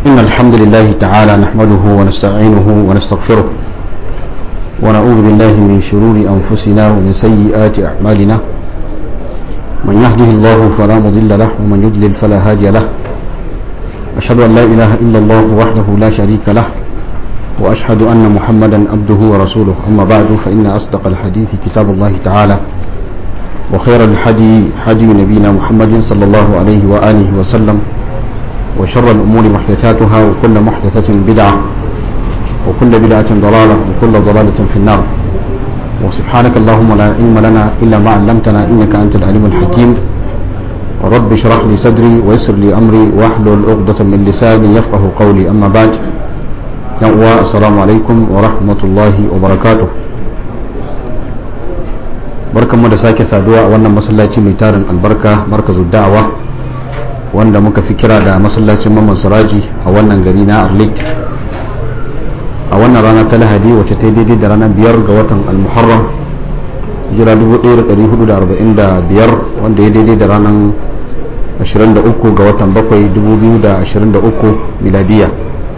إن الحمد لله تعالى نحمده ونستعينه ونستغفره ونعوذ بالله من شرور أنفسنا ومن سيئات أعمالنا من يهده الله فلا مضل له ومن يضلل فلا هادي له أشهد أن لا إله إلا الله وحده لا شريك له وأشهد أن محمدا عبده ورسوله أما بعد فإن أصدق الحديث كتاب الله تعالى وخير الحدي حدي نبينا محمد صلى الله عليه وآله وسلم وشر الأمور محدثاتها وكل محدثة بدعة وكل بدعة ضلالة وكل ضلالة في النار وسبحانك اللهم لا علم لنا إلا ما علمتنا إنك أنت العليم الحكيم رب اشرح لي صدري ويسر لي أمري واحلل عقدة من لساني يفقه قولي أما بعد السلام عليكم ورحمة الله وبركاته barkanmu da sake saduwa a wannan masallaci mai tarin albarka markazu da'awa wanda muka fi kira da masallacin mamman suraji a wannan gari na arlit a wannan rana ta lahadi wacce ta daidai da ranar biyar ga watan almuharram jira 1445 wanda ya daidai da ranar 23 ga watan 7 2023 miladiya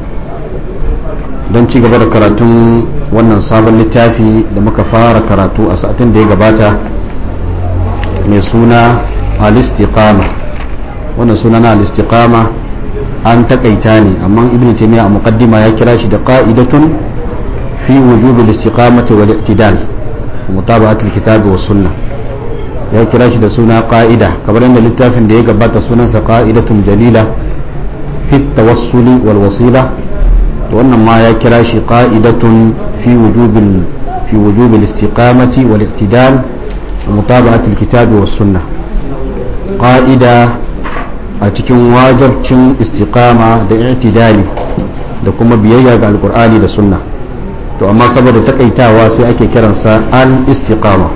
don ci gaba da karatun wannan sabon littafi da muka fara karatu a satin da ya gabata mai suna al-istiqama wannan suna na al-istiqama an takaita ne amma ibn taymiya a muqaddima ya kira shi da qa'idatun fi wujub al-istiqamati wal i'tidal mutaba'at al-kitab wa sunnah ya kira shi da suna qa'ida kamar yadda littafin da ya gabata sunansa qa'idatun jalila fi tawassuli wal wasila wannan ma ya kira shi qa'idatun fi wujubil fi wujubil istiqamati wal i'tidal wa mutaba'ati al-kitab was sunnah qa'ida a cikin wajabcin istiqama da i'tidali da kuma biyayya ga alqur'ani da sunna to amma saboda takaitawa sai ake kiransa al-istiqama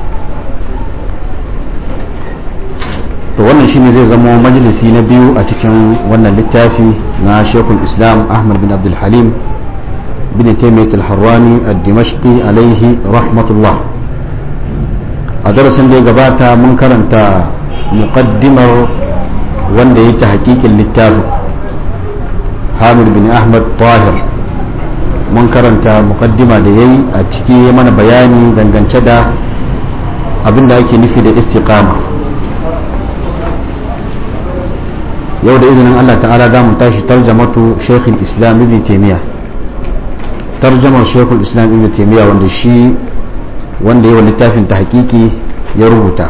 to wannan shine zai zama majalisi na biyu a cikin wannan littafi na shekul islam ahmad bin abdul halim bin taimiyat al-harrani al-dimashqi alaihi rahmatullah a darasin da ya gabata mun karanta muqaddimar wanda ya ta hakikin littafin hamid bin ahmad tahir mun karanta muqaddima da ya yi a ciki mana bayani dangance da abin da ake nufi da istiqama yau da izinin Allah ta'ala za mu tashi tarjamatu shekul islam ibn taimiyya tarjamar shekul islam ibn taimiyya wanda shi wanda yawan littafin ta hakiki ya rubuta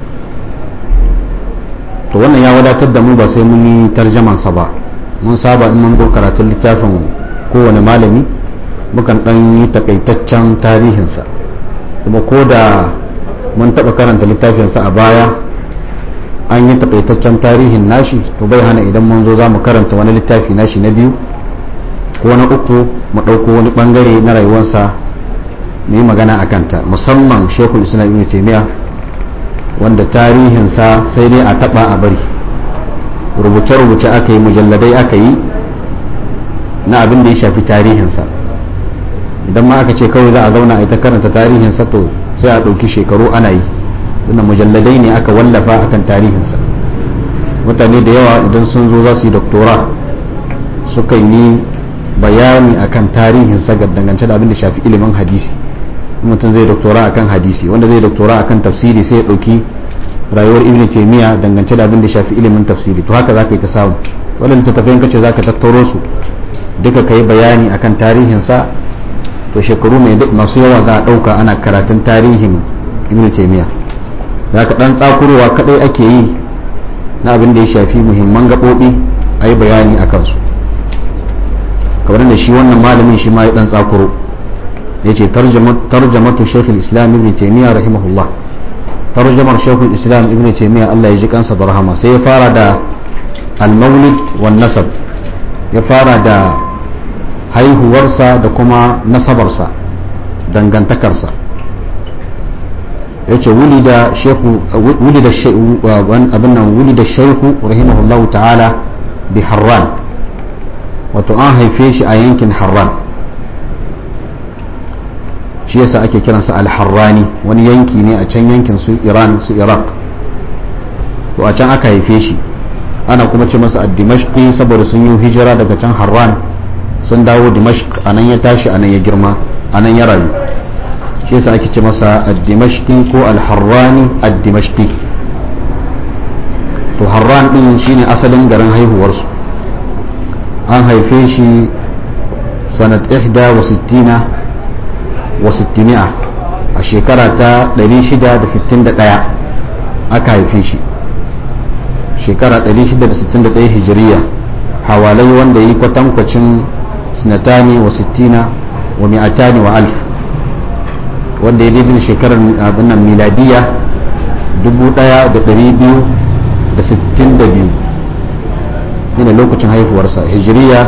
to wannan ya wadatar da mu ba sai mun yi tarjamansa ba mun saba in mun karatun littafin kowane malami mukan dan yi takaitaccen tarihinsa kuma ko da mun taɓa karanta littafinsa a baya an yi takaitaccen tarihin nashi to bai hana idan mun zo za mu karanta wani littafi nashi na biyu ko na uku mu ɗauko wani ɓangare na rayuwarsa mu yi magana a kanta musamman shekul islam ibn taimiya wanda tarihinsa sai dai a taɓa a bari rubuce-rubuce aka yi mujalladai aka yi na abin da ya shafi tarihinsa idan ma aka ce kawai za a zauna a ita karanta tarihinsa to sai a ɗauki shekaru ana yi wannan mujalladai ne aka wallafa akan tarihinsa mutane da yawa idan sun zo za su yi doktora sukan yi bayani akan tarihinsa ga dangance da abin da shafi ilimin hadisi mutum zai doktora akan hadisi wanda zai doktora akan tafsiri sai ya ɗauki rayuwar ibn taimiyya dangance da abin da shafi ilimin tafsiri to haka za ka yi ta samu wannan littattafai kace za ka tattaro su duka ka yi bayani akan tarihinsa to shekaru masu yawa za a ɗauka ana karatun tarihin ibn taimiyya za ka ɗan tsakurowa kaɗai ake yi na abin da ya shafi muhimman gaɓoɓi a yi bayani a kansu kamar da shi wannan malamin shi ma ya ɗan tsakuro ya ce tarjamatu shekul islam ibn taimiyya rahimahullah tarjamar shekul islam ibn taimiyya allah ya ji kansa da rahama sai ya fara da al-maulid wan nasab ya fara da haihuwarsa da kuma nasabarsa dangantakarsa yace wulida shehu wulida abin nan wulida shehu rahimahullahu ta'ala bi harran wato an haife shi a yankin harran shi yasa ake kiransa al-harrani wani yanki ne a can yankin su iran su iraq to a can aka haife shi ana kuma ce masa ad-dimashqi saboda sun yi hijira daga can harran sun dawo dimashq anan ya tashi anan ya girma anan ya rayu shi yasa ake ce masa ad-dimashqi ko al-harrani ad-dimashqi to harran din shine asalin garin haihuwarsu an haife shi sanat 61 wa 600 a shekara ta 661 aka haife shi shekara 661 hijiriya hawalai wanda yi kwatankwacin sinatani wa 60 wa mi'atani wa alf wanda ya daidai shekarar abin nan miladiya 1262 ne lokacin haihuwarsa hijiriya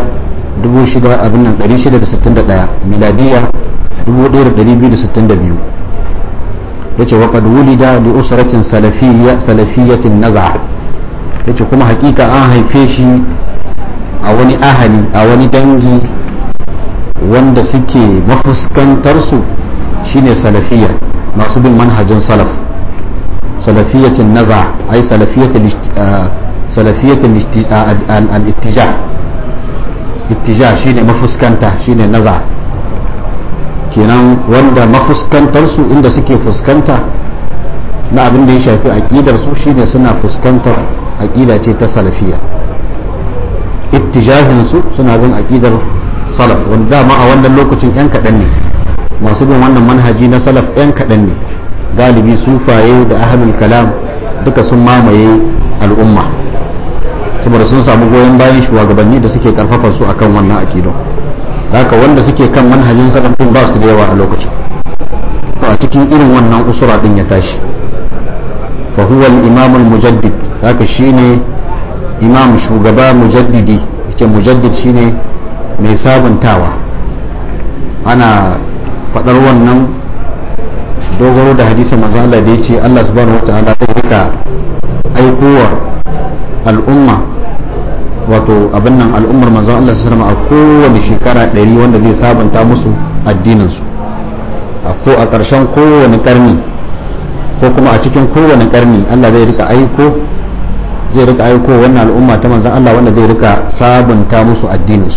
661 miladiya 1262 yace wa qad wulida li usratin salafiyya salafiyyatin naz'a yace kuma hakika an haife shi a wani ahali a wani dangi wanda suke mafuskantar su shine salafiyya masu bin manhajin salaf salafiyyatin naz'a ay salafiyyatin salafiyyatin al-ittijah ittijah shine mafuskanta shine naz'a kenan wanda mafuskantarsu inda suke fuskanta na abin da ya shafi aƙidar su shine suna fuskantar aƙida ce ta salafiya ittijahin su suna bin aƙidar salaf wanda dama a wannan lokacin yan kaɗan ne masu bin wannan manhaji na salaf yan kaɗan ne galibi sufaye da ahlul kalam duka sun mamaye al'umma saboda sun samu goyon bayan shugabanni da suke karfafa su akan wannan aƙidon haka wanda suke kan manhajin salafin ba su da yawa a lokacin to a cikin irin wannan usura din ya tashi fa huwa al-imam al-mujaddid haka shine imam shugaba mujaddidi yake mujaddid shine mai sabuntawa ana fadar wannan dogaro da hadisin manzo Allah da yace Allah subhanahu wataala zai rika aikowa al'umma wato abin nan al'ummar manzon Allah su a kowane shekara ɗari wanda zai sabanta musu addininsu a ko a ƙarshen kowane ƙarni ko kuma a cikin kowane ƙarni Allah zai rika aiko zai rika aiko wannan al'umma ta manzon Allah wanda zai rika sabunta musu addininsu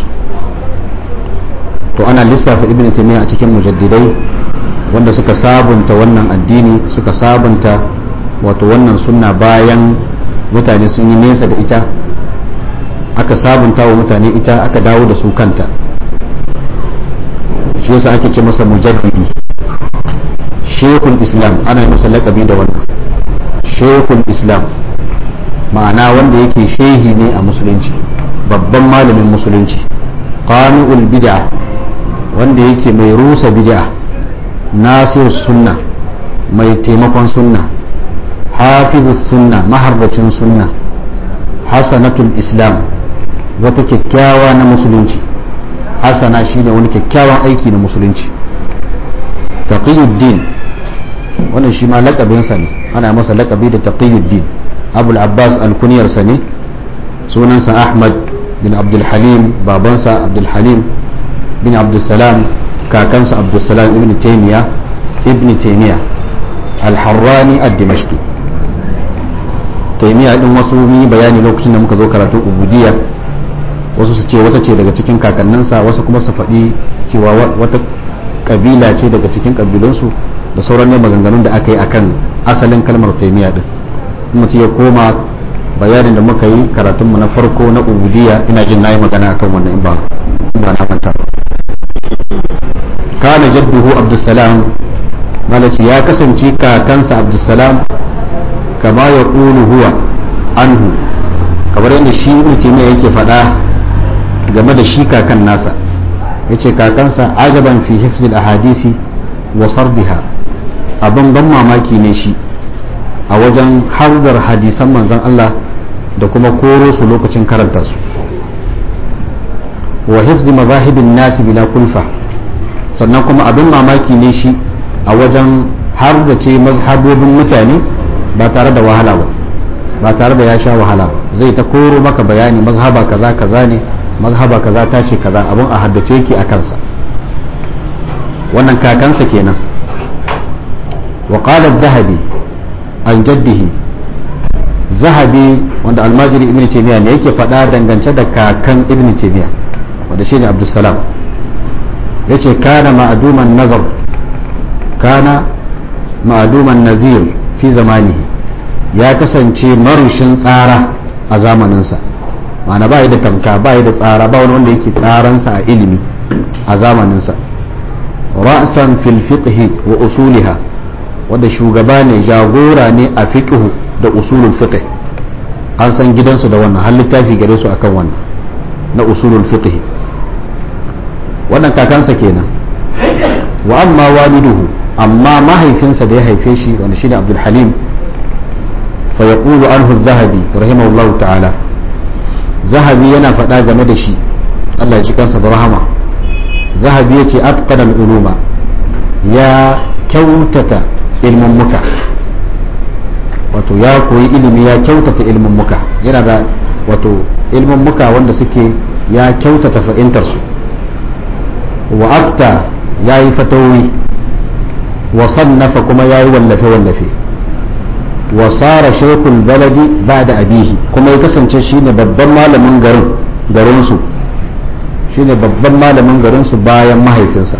to ana lissafa ibn taymiya a cikin mujaddidai wanda suka sabunta wannan addini suka sabunta wato wannan sunna bayan mutane sun yi nesa da ita aka sabunta wa mutane ita aka dawo da su kanta shi yasa ake ce masa mujaddidi shekul islam ana yi masa laƙabi da wannan shekul islam ma'ana wanda yake shehi ne a musulunci babban malamin musulunci qani'ul bid'a wanda yake mai rusa bid'a nasir sunna mai taimakon sunna hafizus sunna maharbacin sunna hasanatul islam wata kyakkyawa na musulunci hasana shine wani kyakkyawan aiki na musulunci taqiyuddin wannan shi ma lakabinsa ne ana masa lakabi da taqiyuddin abul abbas alkuniyarsa ne sunansa ahmad bin abdul halim babansa abdul halim bin abdul salam kakansa abdul salam ibn taymiya ibn taymiya al-harrani ad-dimashqi taymiya din wasu yi bayani lokacin da muka zo karatu ubudiyya wasu su ce wata ce daga cikin kakanninsa wasu kuma su faɗi cewa wata kabila ce daga cikin kabilunsu da sauran ne maganganun da aka yi akan asalin kalmar taimiya din mutum ya koma bayanin da muka yi karatunmu na farko na ubudiyya ina jin na yi magana akan wannan in ba ba na manta ba kana jadduhu abdussalam malaci ya kasance kakansa abdussalam kama ya ƙulu huwa anhu kamar yadda shi mutum yake faɗa game da shi kakan nasa yace kakansa ajaban fi hifzil ahadisi wa sardiha abin ban mamaki ne shi a wajen hardar hadisan manzon Allah da kuma koro su lokacin karanta su wa hifzi mazahibin nasi bila kulfa sannan kuma abin mamaki ne shi a wajen hardace mazhabobin mutane ba tare da wahala ba ba tare da ya sha wahala ba zai ta koro maka bayani mazhaba kaza kaza ne mazhaba kaza ta ce kaza abin a haddace yake a kansa wannan kakansa kenan wa qala dhahabi an jaddihi zahabi wanda almajiri ibn taymiya ne yake faɗa dangance da kakan ibn taymiya wanda shi ne abdussalam ya ce kana ma'aduman nazar kana ma'aduman nazir fi zamanihi ya kasance marushin tsara a zamaninsa ma'ana ba da tamka ba da tsara ba wani wanda yake tsaransa a ilimi a zamaninsa ra'san fil fiqhi wa usuliha wanda shugaba ne jagora ne a fiqhu da usulul fiqh an san gidansu da wannan har littafi gare su akan wannan na usulul fiqh wannan kakansa kenan wa amma waliduhu amma mahaifinsa da ya haife shi wanda shine Abdul Halim fa yaqulu anhu az-Zahabi rahimahullahu ta'ala Zahabi yana faɗa game da shi Allah ya ji kansa da rahama Zahabi yace atqana al-uluma ya kyautata ilmin muka wato ya koyi ilimi ya kyautata ilmin muka yana da wato ilmin muka wanda suke ya kyautata fahimtarsu wa afta ya yi fatawi wa sannafa kuma ya yi wallafe-wallafe wa tsara shekul baladi ba da abihi kuma ya kasance shine babban malamin garin garinsu shine babban malamin garinsu bayan mahaifinsa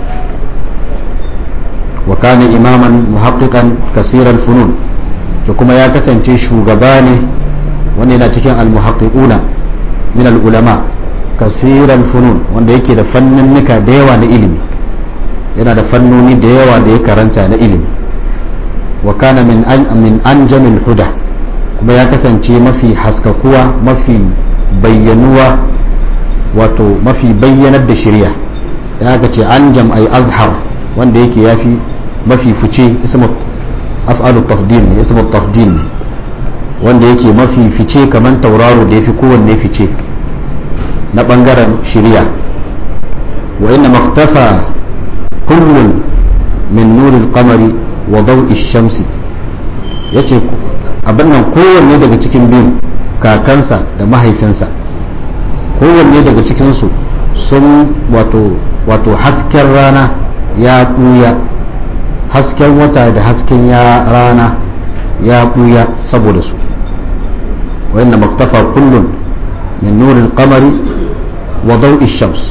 wa kana imaman muhaqqiqan kasiran funun to kuma ya kasance shugaba ne wanda yana cikin almuhaqqiquna min al-ulama kasiran funun wanda yake da fanninnika da yawa na ilimi yana da fannoni da yawa da ya karanta na ilimi wa kana min an min anjamil huda kuma ya kasance mafi haskakuwa mafi bayyanuwa wato mafi bayyanar da shirya ya ga ce anjam ay azhar wanda yake yafi mafi fice ismu af'alu tafdil ne ismu tafdil ne wanda yake mafi fice kamar tauraro da yafi kowanne fice na bangaren shirya wa inna maktafa kullun min nuril qamari wa daw'i shamsi yace abin nan kowanne daga cikin biyu kakansa da mahaifinsa kowanne daga cikinsu sun wato wato hasken rana ya ɓuya hasken wata da hasken ya rana ya ɓuya saboda su wa inna maktafa kullun min nuril qamari wa daw'i shams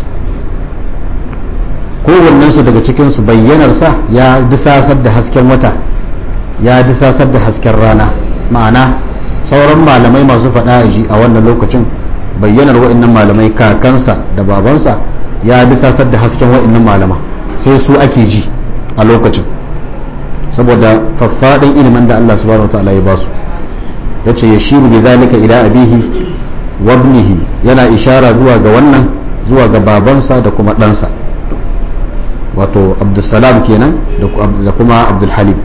kowannensu daga cikinsu bayyanarsa ya disasar da hasken wata ya disasar da hasken rana ma'ana sauran malamai masu faɗa ji a wannan lokacin bayyanar wa'annan malamai kakansa da babansa ya disasar da hasken wa'annan malama sai su ake ji a lokacin saboda faffaɗin ilimin da Allah subhanahu wa ta'ala ya basu yace yashiru bi zalika ila abihi wa ibnihi yana ishara zuwa ga wannan zuwa ga babansa da kuma ɗansa wato abdulsalam kenan da kuma abdulhalim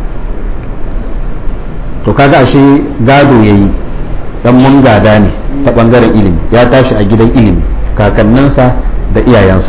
to kaga ashe gado yayi dan mun gada ne ta bangaren ilimi ya tashi a gidan ilimi kakanninsa da iyayensa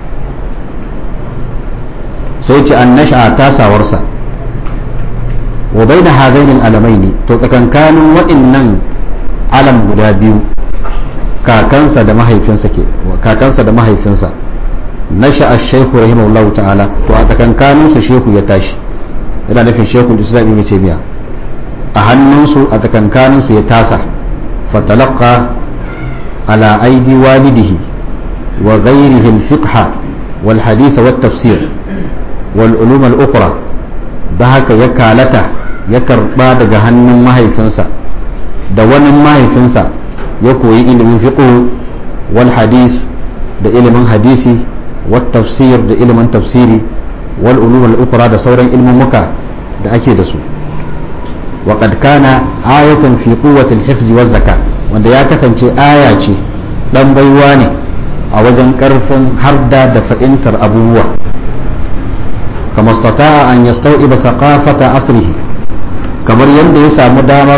sai ce an nasha tasawarsa wa bai da hadainin alamai ne to tsakankanin waɗannan alam guda biyu kakansa da mahaifinsa ke kakansa da mahaifinsa nasha ash-shaykhu rahimahullahu ta'ala to a tsakankanin su shehu ya tashi yana nufin shekul islam ibn taymiya a hannunsu a tsakankanin su ya tasa fatalaqa ala aidi walidihi wa ghayrihi al-fiqh wal hadith wat tafsir wal ulum al-ukhra da haka ya kalata ya karba daga hannun mahaifinsa da wani mahaifinsa ya koyi ilimin fiqh wal hadith da ilimin hadisi والتفسير da ilimin tafsiri wal ulum al ukhra da sauran ilmin muka da ake da su wa qad kana ayatan fi quwwati al hifz wa zakat wanda ya kasance aya ce dan baiwa ne a wajen karfin harda da fa'intar abubuwa kama stata'a an yastawiba thaqafata asrihi kamar yadda ya samu damar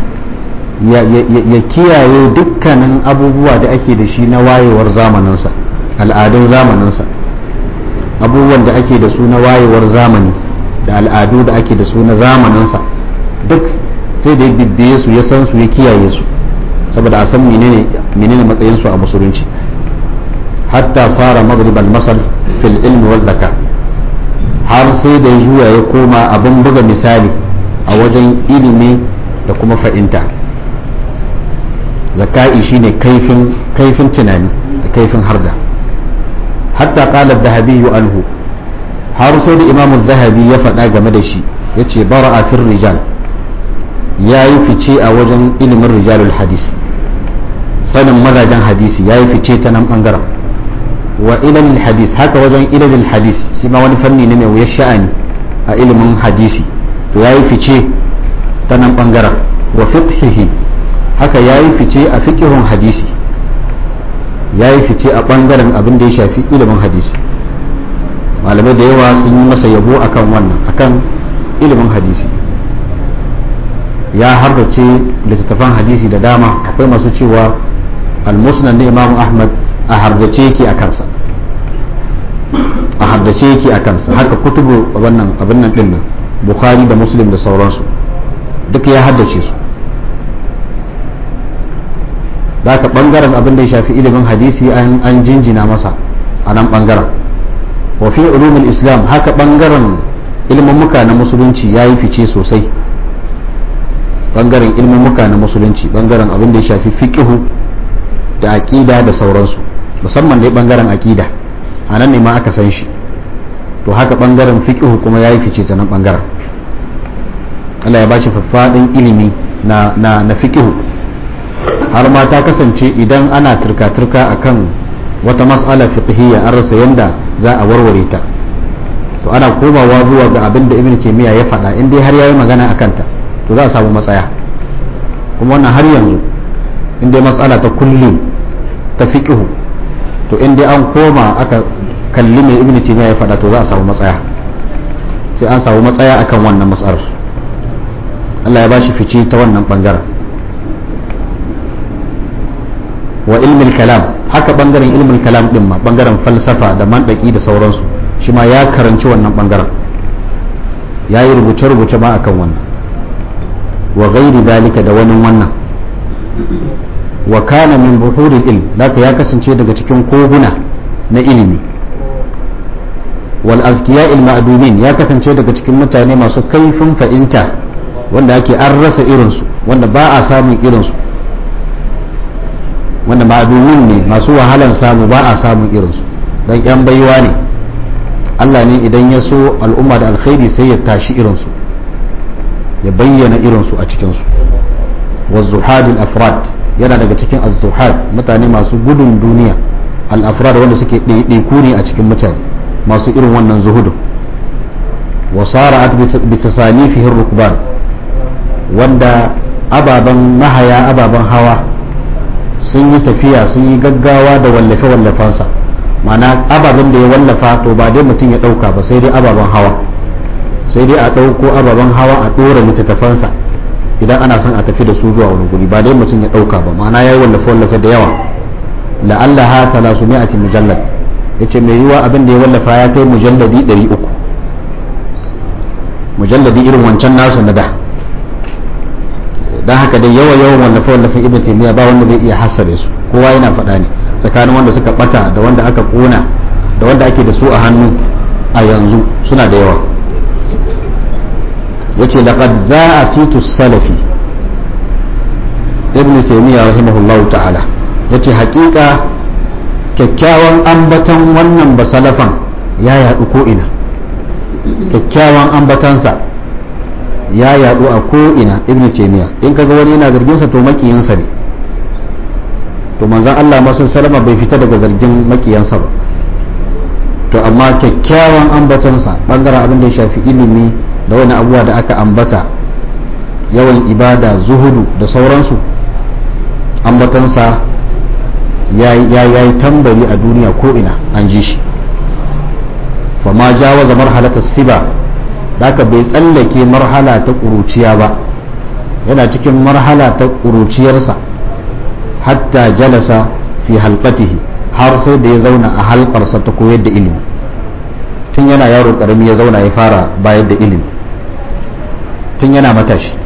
ya kiyaye dukkanin abubuwa da ake da shi na wayewar zamaninsa al'adun zamaninsa abubuwan da ake da su na wayewar zamani da al'adu da ake da su na zamaninsa duk sai da ya bibbiye su ya san su ya kiyaye su saboda a san menene matsayin su a musulunci hatta sara magriban masal fil ilmi wal zaka har sai da juya ya koma abin buga misali a wajen ilimi da kuma fa'inta zaka'i shine kaifin kaifin tunani da kaifin harda hatta qala adh-dhahabi anhu har sai da imamu zahabi ya faɗa game da shi yace bara'a fir rijal yayi fice a wajen ilimin rijalul hadis sanin mazajen hadisi yayi fice ta nan bangaren wa ilmin hadis haka wajen ilmin hadis shi ma wani fanni ne mai wuyar sha'ani a ilimin hadisi to yayi fice ta nan bangaren wa fiqhihi haka yayi fice a fiqhun hadisi yayi fice a bangaren abin da ya shafi ilimin hadisi malamai da yawa sun yi masa yabo akan wannan akan ilimin hadisi ya harbace littattafan hadisi da dama akwai masu cewa al-musnad na imam ahmad a hardace yake a kansa a hardace yake a kansa haka kutubu wannan abin nan din nan bukhari da muslim da sauransu duk ya haddace su da ka bangaren abin da ya shafi ilimin hadisi an jinjina masa a nan bangaren wa fi ulumul islam haka bangaren ilmummuka na musulunci ya yi fice sosai bangaren ilmummuka na musulunci bangaren abin da ya shafi fiqihu da aqida da sauransu musamman dai bangaren aqida a nan ne ma aka san shi to haka bangaren fiqihu kuma ya yi fice ta nan bangaren Allah ya bashi faffadin ilimi na na na fiqihu har ma ta kasance idan ana turka-turka akan wata mas'ala fiqhiyya an rasa yanda za a warware ta to ana komawa zuwa ga abin da ibn taymiya ya faɗa in dai har yayi magana akan ta to za a samu matsaya kuma wannan har yanzu in dai mas'ala ta kulli ta fiqhu to in dai an koma aka kalli mai ibn taymiya ya faɗa to za a samu matsaya sai an samu matsaya akan wannan mas'alar Allah ya bashi fice ta wannan bangaren wa ilmin kalam haka bangaren ilmin kalam din ma bangaren falsafa da mandaki da sauransu shi ma ya karanci wannan bangaren ya yi rubuce-rubuce ma akan wannan wa gairi dalika da wani wannan wa kana min buhuril ilm laka ya kasance daga cikin koguna na ilimi wal azkiya il ma'dumin ya kasance daga cikin mutane masu kaifin fa'inta wanda ake an rasa irinsu wanda ba a samun irinsu wanda ma'adumin ne masu wahalan samu ba a samun irinsu don yan baiwa ne Allah ne idan ya so al'umma da alkhairi sai ya tashi irinsu ya bayyana irinsu a cikinsu wazuhadul afrad yana daga cikin az-zuhad mutane masu gudun duniya al-afrad wanda suke ɗaiɗaiku ne a cikin mutane masu irin wannan zuhudu wa sara'at bi tasanifihi rukban wanda ababen mahaya ababen hawa sun yi tafiya sun yi gaggawa da wallafe-wallafensa mana ababen da ya wallafa to ba dai mutum ya ɗauka ba sai dai ababen hawa sai dai a ɗauko ababen hawa a ɗora littattafansa idan ana son a tafi da su zuwa wani guri ba dai mutum ya ɗauka ba ma'ana ya yi wallafe-wallafe da yawa la'alla ha talasu mi'ati mujallad ya ce mai yiwa abin da ya wallafa ya kai mujalladi ɗari uku mujalladi irin wancan nasu na da don haka dai yawa yawan wallafe wallafen ibn taymiya ba wanda zai iya hasabe su kowa yana faɗa ne tsakanin wanda suka bata da wanda aka kona da wanda ake da su a hannu a yanzu suna da yawa yace laqad za'a situ salafi ibn taymiya rahimahullahu ta'ala yace haƙiƙa kyakkyawan ambaton wannan basalafan ya yaɗu ko ina kyakkyawan ambatansa ya yadu a ko'ina ibn taymiya in kaga wani yana zargin sa to makiyansa ne to manzon Allah masu salama bai fita daga zargin makiyansa ba to amma kyakkyawan ambatonsa bangaren abin da ya shafi ilimi da wani abubuwa da aka ambata yawan ibada zuhudu da sauransu ambatonsa ya yi tambari a duniya ko'ina an ji shi fa ma jawaza marhalatar siba haka bai tsallake marhala ta ƙuruciya ba yana cikin marhala ta ƙuruciyarsa hatta jalasa fi halqatihi har sai da ya zauna a halƙarsa ta koyar da ilimi tun yana yaro ƙarami ya zauna ya fara bayar da ilimi tun yana matashi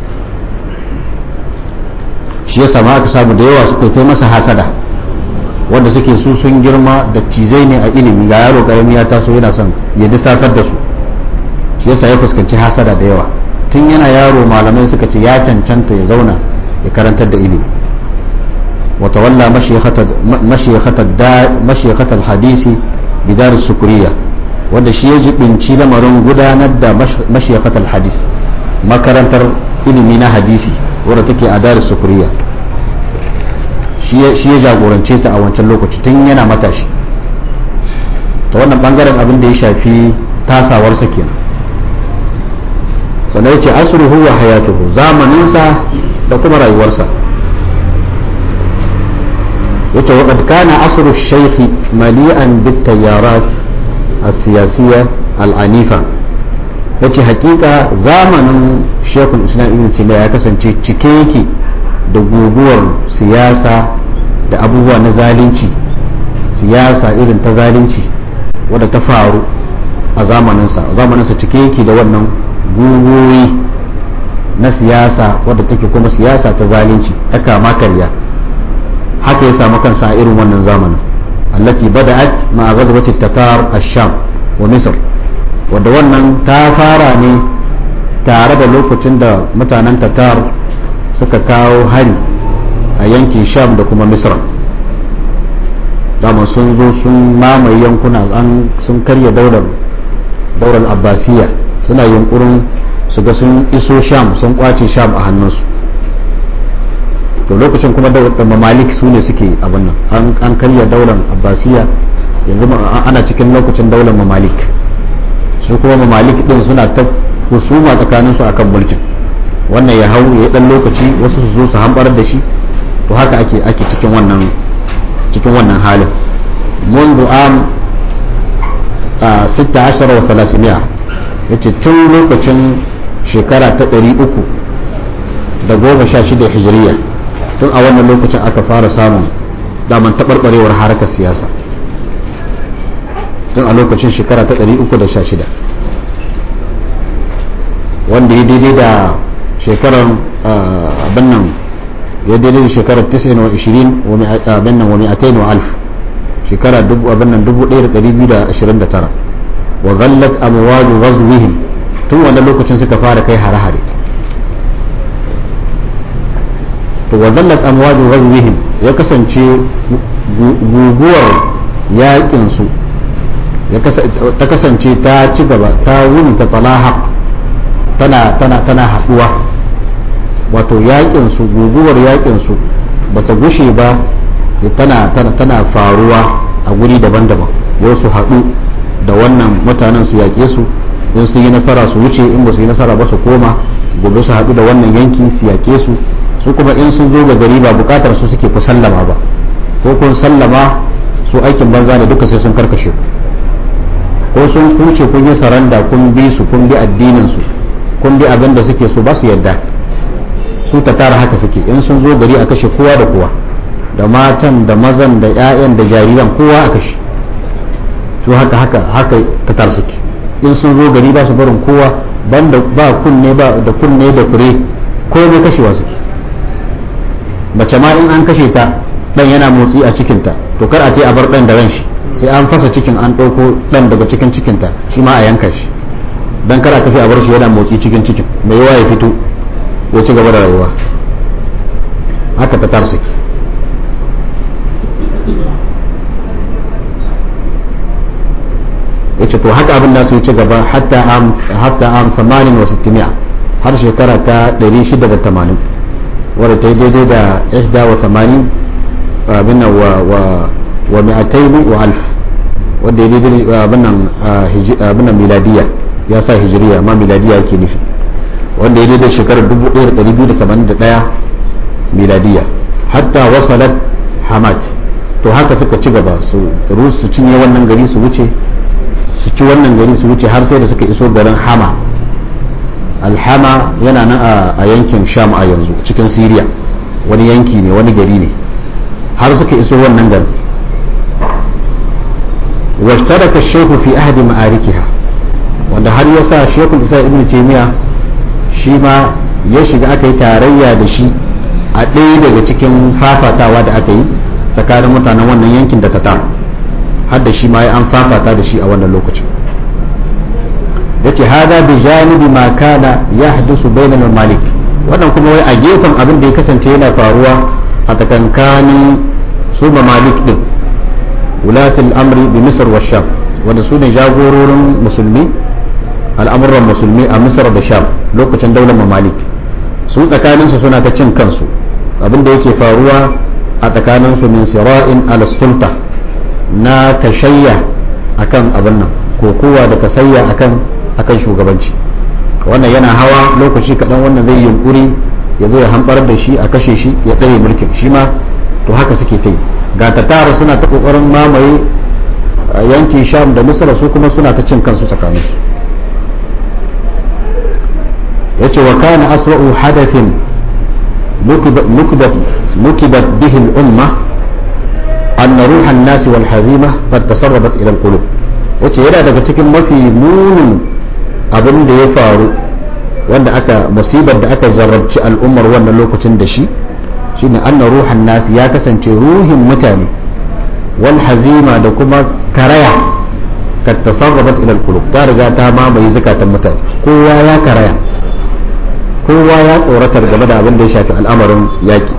shi ya sama aka samu da yawa suka kai masa hasada wanda suke su sun girma da cizai ne a ilimi ga yaro ƙarami ya taso yana son ya disasar da su shi yasa ya fuskanci hasada da yawa tun yana yaro malamai suka ce ya cancanta ya zauna ya karantar da ilimi وتولى مشيخة مشيخة مشيخة الحديث بدار السكرية wanda shi ya jibinci lamarin gudanar da mashiyakatar hadis makarantar ilimi na hadisi wadda take a darar sukuriya shi ya jagorance ta a wancan lokaci tun yana matashi ta wannan bangaren abin da ya shafi tasawarsa kenan sannan ya ce asruhu wa hayatuhu zamaninsa da kuma rayuwarsa ya ce waƙad kana asru shaikhi mali'an bit tayyarat السياسية العنيفة yace hakika zamanin shekul islam ibn taymiya ya kasance cike yake da guguwar siyasa da abubuwa na zalunci siyasa irin ta zalunci wadda ta faru a zamaninsa zamaninsa cike yake da wannan guguwoyi na siyasa wadda take kuma siyasa ta zalunci ta kama karya haka ya samu kansa a irin wannan zamanin التي بدأت مع غزوة التتار الشام ومصر wadda wannan ta fara ne tare da lokacin da mutanen tatar suka kawo hari a yankin sham da kuma misra dama sun zo sun mamaye yankuna sun karya daular daular abbasiya suna yunkurin su ga sun iso sham sun kwace sham a hannunsu to lokacin kuma da mamalik su ne suke abin nan an karya daular abbasiya yanzu ana cikin lokacin daular mamalik su kuma mamalik din suna ta husuma tsakanin su akan mulkin wannan ya hau ya dan lokaci wasu su zo su hambar da shi to haka ake ake cikin wannan cikin wannan halin منذ عام 16 و 300 yace tun lokacin shekara ta 300 da goma sha shida hijiriya tun a wannan lokacin aka fara samun daman taɓarɓarewar harkar siyasa tun a lokacin shekara ta 316 wanda ya daidai da shekarar abin nan ya daidai da shekarar 29 abin nan wani atain wa alf shekara abin nan 1229 wa zallat amwaju ghazwihim tun wannan lokacin suka fara kai hare-hare to wa zallat amwaju ghazwihim ya kasance guguwar yakin su ta kasance ta ci gaba ta wuni ta talaha tana tana tana haduwa wato yakin su guguwar yakin su bata gushe ba tana tana tana faruwa a guri daban-daban yau su haɗu da wannan mutanen su yaƙe su in su yi nasara su wuce in ba su yi nasara ba su koma gobe su haɗu da wannan yanki su yaƙe su su kuma in sun zo ga gari ba bukatar su suke ku sallama ba ko kun sallama su aikin banza ne duka sai sun karkashe ko sun kuce kun yi saranda kun bi su kun bi addinin su kun bi abin da suke so ba su yadda su ta tara haka suke in sun zo gari a kashe kowa da kowa da matan da mazan da 'ya'yan da jariran kowa a kashe su haka haka haka ta tar suke in sun zo gari ba su barin kowa banda ba kunne ba da kunne da fure ko ne kashewa suke mace ma in an kashe ta dan yana motsi a cikinta to kar a ce a bar dan da ran shi sai an fasa cikin an ɗauko dan daga cikin cikinta shi ma a yanka shi dan kar a tafi a bar shi yana motsi cikin cikin mai yawa ya fito ya ci gaba da rayuwa haka ta tar suke yace to haka abin da su yi ci gaba hatta am hatta am 68 har shekara ta 680 wadda ta yi daidai da ihda wa 80 abin nan wa wa wa mi'ataini wa alf wadda ya daidai abin nan abin nan miladiya ya sa hijiriya amma miladiya yake nufi wanda ya daidai shekarar 1281 miladiya hatta wasalat hamad to haka suka ci gaba su su cinye wannan gari su wuce su ci wannan gari su wuce har sai da suka iso garin hama alhama yana nan a yankin sham a yanzu cikin siriya wani yanki ne wani gari ne har suka iso wannan garin washtaraka shehu fi ahdi ma'arikiha wanda har ya sa shekul isa ibn taymiya shi ma ya shiga aka yi tarayya da shi a ɗaya daga cikin fafatawa da aka yi tsakanin mutanen wannan yankin da tatar har da shi ma ya an fafata da shi a wannan lokacin ya ce hada bi janibi ma kana ya hadisu bainal malik wannan kuma wai a gefen abin da ya kasance yana faruwa a takankanin su malik din wulatul amri bi misr wa sham wanda su ne jagororin musulmi al'amuran musulmi a misr da sham lokacin daular mamalik su tsakaninsu suna ta cin kansu abinda yake faruwa a tsakaninsu min sira'in ala sulta na kashayya akan abin nan ko kowa da kasayya akan akan shugabanci wannan yana hawa lokaci kaɗan wannan zai yunkuri ya zo ya hambar da shi a kashe shi ya ɗare mulkin shi ma to haka suke ta yi ga tattara suna ta ƙoƙarin mamaye yankin sham da misra su kuma suna ta cin kansu tsakaninsu ya ce wa kana aswa'u hadathin nukibat bihi al'umma أن روح الناس والحزيمة قد تسربت إلى القلوب yace yana daga cikin mafi munin abin da ya faru wanda aka musibar da aka jarrabci al'ummar wannan lokacin da shi shine anna ruhan nasi ya kasance ruhin mutane wal hazima da kuma karaya ka tasarrabat ila al ta riga ta mamaye zakatan mutane kowa ya karaya kowa ya tsoratar game da abin da ya shafi al'amarin yaki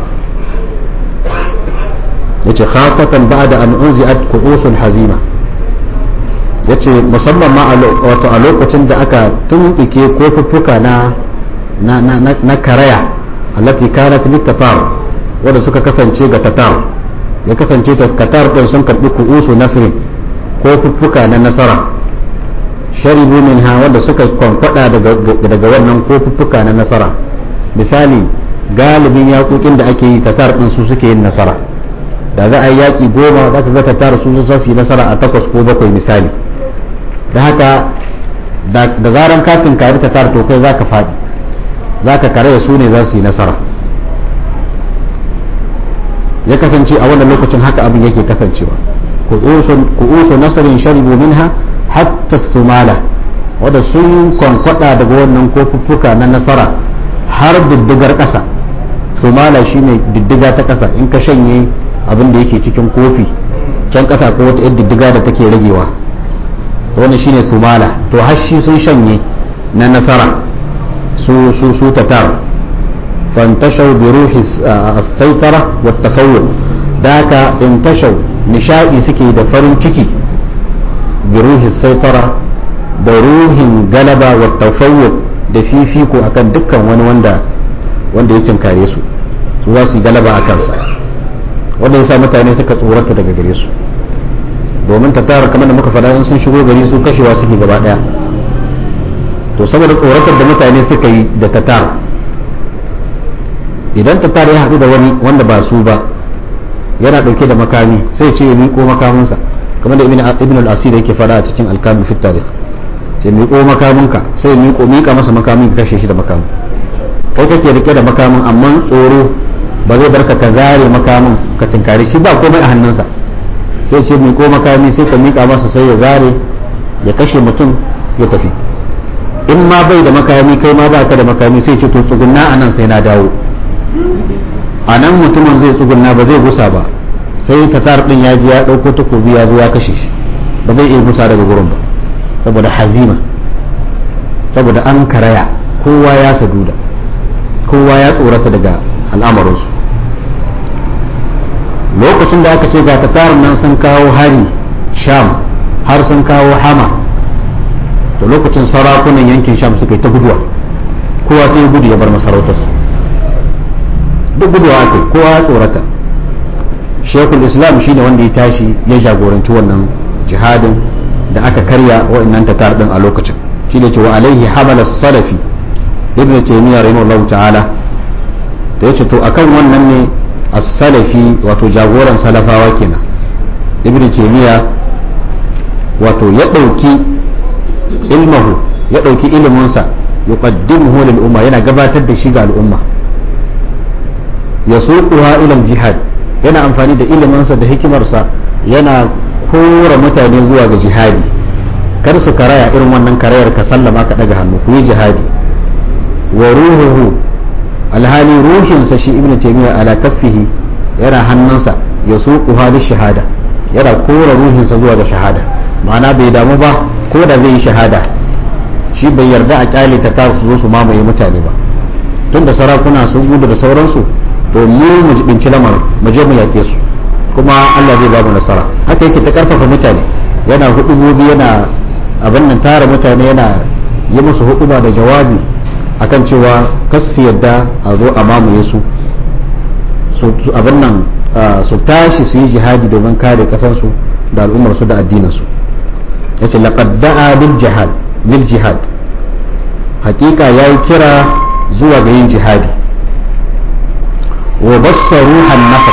yace khasatan ba'da an unzi'at ku'usul hazima yace musamman ma wato a lokacin da aka tumbike kofuffuka na na na na karaya allati kanat litatar wanda suka kasance ga tatar ya kasance ta tatar din sun karbi ku'usu nasrin kofuffuka na nasara sharibu minha wanda suka kwankwada daga daga wannan kofuffuka na nasara misali galibin yaƙoƙin da ake yi tatar din su suke yin nasara da za a yi yaƙi goma za ka ga tattara su za su yi nasara a takwas ko bakwai misali da haka da zaran katin kari tattara to kai za ka faɗi za ka kare su ne za su yi nasara ya kasance a wannan lokacin haka abin yake kasancewa ku'usu nasarin sharibu minha hatta sumala wadda sun kwankwada daga wannan kofuffuka na nasara har diddigar ƙasa sumala shine diddiga ta ƙasa in ka shanye abin da yake cikin kofi can kasa ko wata yadda diddiga da take ragewa to wannan shine sumala to har shi sun shanye na nasara su su su tatar fantashau bi ruhi as-saitara wa tafawwul daka intashau nishadi suke da farin ciki bi ruhi as-saitara da ruhin galaba wa tafawwul da fifiko akan dukkan wani wanda wanda ya tinkare su su za su yi galaba a kansa wanda ya sa mutane suka tsorata daga gare su domin ta tara kamar da muka faɗa in sun shigo gari su kashewa suke gaba ɗaya to saboda tsoratar da mutane suka yi da tatar idan tatar ya haɗu da wani wanda ba su ba yana ɗauke da makami sai ce ya miƙo makaminsa kamar da ibn al-asir yake faɗa a cikin alkamin fit tarikh sai miƙo makaminka sai miƙo miƙa masa makamin ka kashe shi da makamin kai kake rike da makamin amma tsoro ba zai barka ka zare makamin ka tinkari shi ba komai a hannunsa sai ce miƙo makami sai ka miƙa masa sai ya zare ya kashe mutum ya tafi in ma bai da makami kai ma baka da makami sai ce to tsugunna a nan sai na dawo a nan mutumin zai tsugunna ba zai gusa ba sai tatar din ya ji ya ɗauko takobi ya zo ya kashe shi ba zai iya gusa daga gurin ba saboda hazima saboda an karaya kowa ya saduda kowa ya tsorata daga al'amarinsu lokacin da aka ce ga tatarin nan sun kawo hari sham har sun kawo hama da lokacin sarakunan yankin sham suka yi ta guduwa kowa sai gudu ya bar masarautarsa duk guduwa aka yi kowa ya tsorata shekul islam shine wanda ya tashi ya jagoranci wannan jihadin da aka karya wa'annan tatar din a lokacin shi ne cewa alaihi hamala salafi ibn taymiyyah rahimahullahu ta'ala da yace to akan wannan ne as-salafi wato jagoran salafawa kenan ibn taymiyyah wato ya dauki ilmahu ya dauki iliminsa yuqaddimuhu lil umma yana gabatar da shi ga al'umma yasuquha ila al-jihad yana amfani da iliminsa da hikimarsa yana kora mutane zuwa ga jihadi kar su karaya irin wannan karayar ka sallama ka daga hannu ku yi jihadi wa ruhuhu alhali ruhinsa shi ibnu taymiya ala kaffihi yana hannunsa ya suku hali shahada yana kora ruhinsa zuwa ga shahada ma'ana bai damu ba ko da zai yi shahada shi bai yarda a kyale ta ta su zo su mamaye mutane ba tun da sarakuna sun gudu da sauransu to mu mu jibinci lamar mu je mu yake su kuma Allah zai ba mu nasara haka yake ta karfafa mutane yana hudubobi yana abin nan tara mutane yana yi musu huduba da jawabi akan cewa kas su yadda a zo a mamaye su abin nan su tashi su yi jihadi domin kare kasansu da al'ummarsu da addininsu ya ce laqad da'a lil jihad lil jihad hakika yayi kira zuwa ga yin jihadi wa bassaru han nasr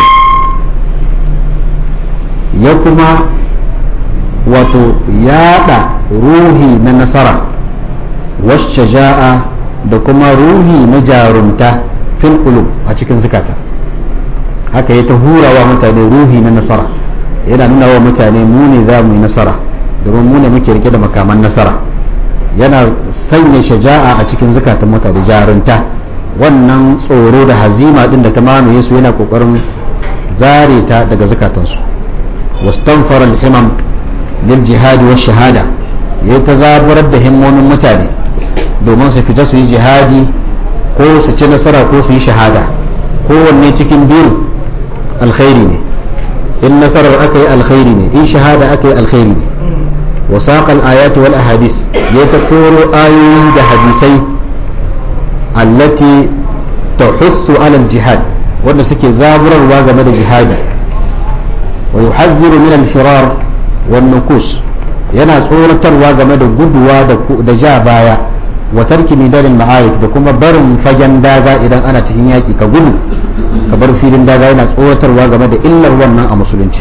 ya kuma wato yada ruhi na nasara washaja'a da kuma ruhi na jarumta fil qulub a cikin zukata haka ya ta hurawa mutane ruhi na nasara yana nuna wa mutane mu ne za mu yi nasara domin mu ne muke rike da makaman nasara yana sanya shaja'a a cikin zukatan mutane jarunta wannan tsoro da hazima din da ta mamaye su yana kokarin zare ta daga zukatansu wastanfara al-himam lil jihadi wa shahada ya ta zaburar da himmomin mutane domin su fita su yi jihadi ko su ci nasara ko su yi shahada kowanne cikin biyu alkhairi ne in nasarar aka yi alkhairi ne in shahada aka yi alkhairi ne وساق الآيات والأحاديث يتكور آيوي ده حديثي التي تحث على الجهاد وأن سكي زابر الواقع من الجهاد ويحذر من الفرار والنكوس yana tsoratarwa game da guduwa da ja baya wa tarki midanin ma'ayik da kuma barin fagen daga idan ana cikin yaƙi ka gudu ka bar filin daga yana tsoratarwa game da illar wannan a musulunci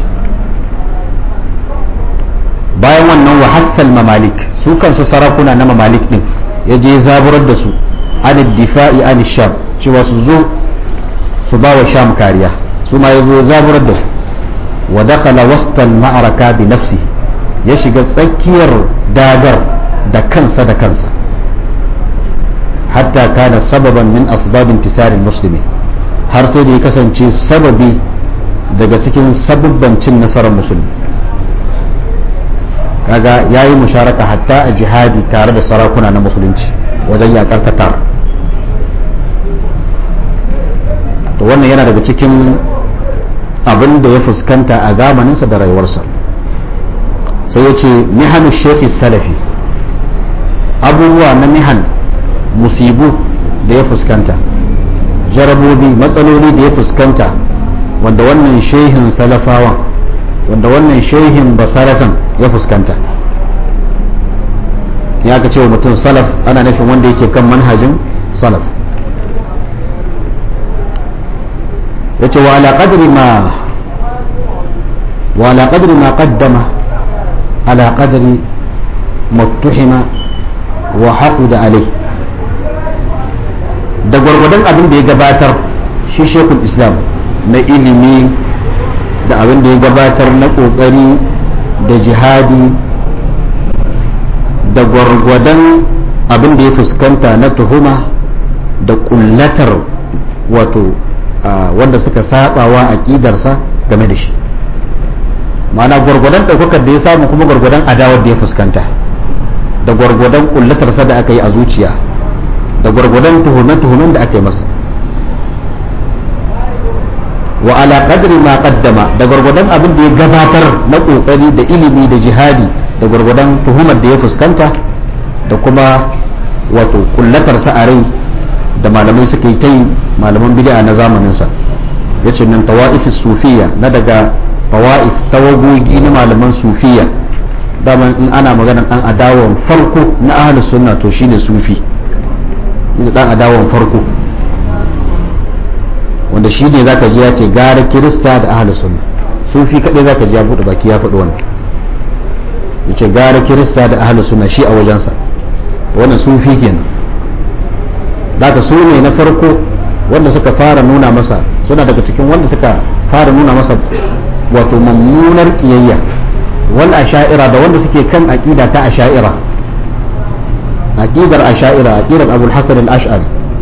bayan wannan wa hassal mamalik su kansu sarakuna na mamalik din ya je zaburar da su an difa'i an sham cewa su zo su ba wa sham kariya su ma ya zo zaburar da su wa dakhala wastal ma'araka bi nafsihi ya shiga tsakiyar dagar da kansa da kansa hatta kana sababan min asbabin tisarin musulmi har sai da ya kasance sababi daga cikin sababban cin nasarar musulmi kaga ya yi musharaka hatta a jihadi tare da sarakuna na musulunci wajen yakar tatar to wannan yana daga cikin abin da ya fuskanta a zamaninsa da rayuwarsa sai ya ce mihanu shekhi salafi abubuwa na mihan musibu da ya fuskanta jarabobi matsaloli da ya fuskanta wanda wannan shehin salafawan wanda wannan shehin basarafin ya fuskanta ya ka ce wa mutum salaf ana nufin wanda yake kan manhajin salaf ya ce wa ala qadri ma wa ala qadri ma qaddama ala qadri muttuhima wa haquda alai da gwargwadon abin da ya gabatar shi shekul islam na ilimi da abin da ya gabatar na kokari da jihadi da gwargwadon abin da ya fuskanta na tuhuma da kullatar wato wanda suka sabawa aƙidarsa game da shi ma'ana gwargwadon ɗaukakar da ya samu kuma gwargwadon adawar da ya fuskanta da gwargwadon kullatarsa da aka yi a zuciya da gwargwadon tuhume-tuhumen da aka yi masa wa ala qadri ma qaddama da gwargwadon abin da ya gabatar na kokari da ilimi da jihadi da gwargwadon tuhumar da ya fuskanta da kuma wato kullatar sa a rai da malamai suka yi ta yi malaman bid'a na zamanin sa yace nan tawa'if sufiya na daga tawa'if tawagogi na malaman sufiya dama in ana magana dan adawan farko na ahlus sunna to shine sufi dan adawan farko wanda shi ne zaka ji ya ce gara kirista da ahli sunna sufi kadai zaka ji ya bude baki ya faɗi wannan yace gara kirista da ahli sunna shi a wajensa wannan sufi kenan zaka su ne na farko wanda suka fara nuna masa suna daga cikin wanda suka fara nuna masa wato mummunar kiyayya wal asha'ira da wanda suke kan aqida ta asha'ira aqidar asha'ira aqidar abul hasan al-ash'ari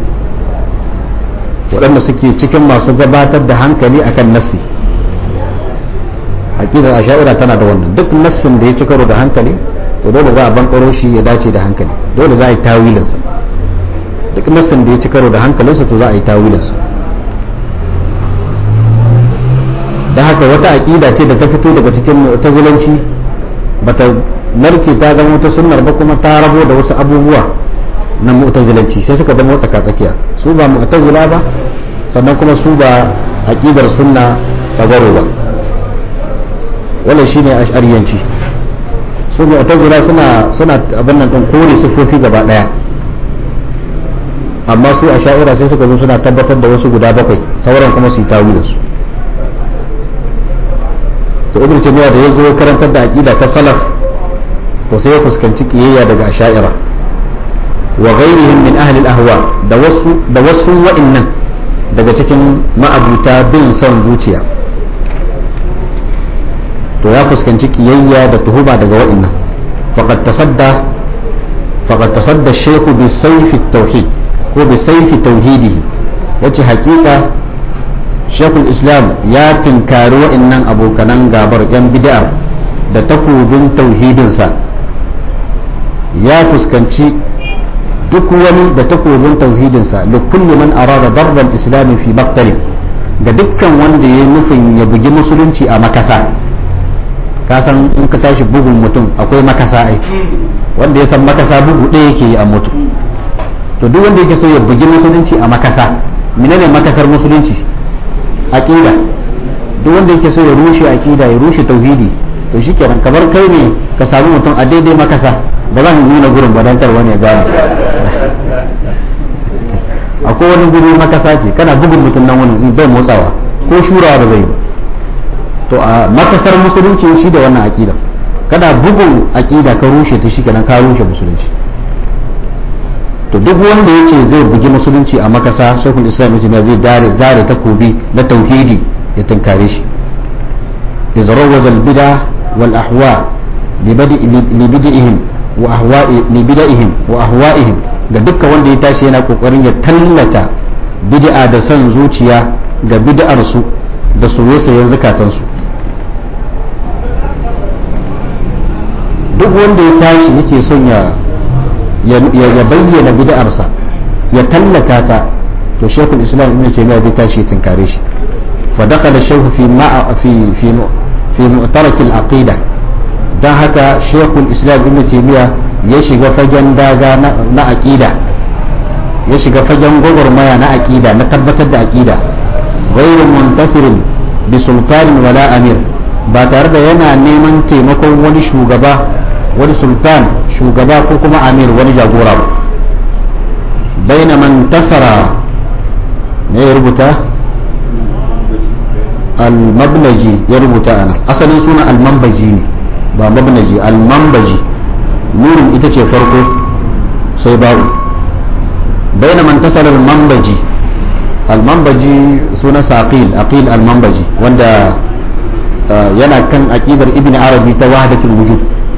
waɗanda suke cikin masu gabatar da hankali akan nassi aqidar asha'ira tana da wannan duk nassin da ya ci karo da hankali to dole za a bankaro shi ya dace da hankali dole za a yi tawilinsa duk nassin da ya ci karo da hankalinsa to za a yi tawilinsa don haka wata aƙida ce da ta fito daga cikin mu'tazilanci bata narke ta zama wata sunnar ba kuma ta rabo da wasu abubuwa na mu'tazilanci sai suka zama tsaka tsakiya su ba mu'tazila ba sannan kuma su ba aqidar sunna sagaro ba wannan shine ash'ariyanci su mu'tazila suna suna abin nan din kore sifofi gaba daya amma su a sha'ira sai suka zo suna tabbatar da wasu guda bakwai sauran kuma su yi tawilin su to ibn taymiya da yazo ya karantar da aqida ta salaf to sai ya fuskanci kiyayya daga asha'ira wa ghairihim min ahli al-ahwa da wasu da wasu wa'annan daga cikin ma'abuta bin son zuciya to ya fuskanci kiyayya da tuhuma daga wa'annan faqad tasadda faqad tasadda shaykhu bi sayfi tauhid ko bi sayfi tauhidihi yace hakika shekul islam ya tinkari wa'annan abokanan gabar yan bid'ar da takobin tauhidinsa ya fuskanci duk wani da takobin tauhidinsa da kulli man arada darban islami fi baktari ga dukkan wanda ya nufin ya bugi musulunci a makasa ka san in ka tashi bugun mutum akwai makasa ai wanda ya san makasa bugu ɗaya yake yi a mutu to duk wanda yake so ya bugi musulunci a makasa menene makasar musulunci aqida duk wanda yake so ya rushe aqida ya rushe tauhidi to shikenan kamar kai ne ka samu mutum a daidai makasa ba zan nuna gurin ba dan tarwa ne gane akwai wani guri makasa ce kana bugun mutum nan wani bai motsawa ko shurawa ba zai ba to a makasar musulunci shi da wannan aqida kana bugun aqida ka rushe ta shikenan ka rushe musulunci to duk wanda ya ce zai bugi musulunci a makasa shekul islam ya zai dare zare takobi na tauhidi ya tunkare shi izrawaj albida wal ahwa libidihim wa ahwa'i libidihim wa ahwa'ihim ga dukkan wanda ya tashi yana kokarin ya tallata bid'a da son zuciya ga bid'ar su da soyayyen zakatan su duk wanda ya tashi yake son ya ya bayyana bid'arsa ya tallata ta to shekul islam ibn taymiya bai tashi ya tinkare shi fa dakhala shaykh fi ma'a fi fi fi mu'tarak al-aqida dan haka shekul islam ibn taymiya ya shiga fagen daga na aqida ya shiga fagen gwagwarmaya na aqida na tabbatar da aqida ghayru muntasirin bi sultanin wala amir ba tare da yana neman taimakon wani shugaba wani sultan shugaba ko kuma amir wani jagora ba baina man tasara ne ya rubuta al-mabnaji ya rubuta ana asalin suna al-mambaji ne ba mabnaji al-mambaji nurin ita ce farko sai babu baina man tasara al-mambaji al-mambaji suna saqil aqil al-mambaji wanda yana kan aqidar ibn arabi ta wahdatul wujud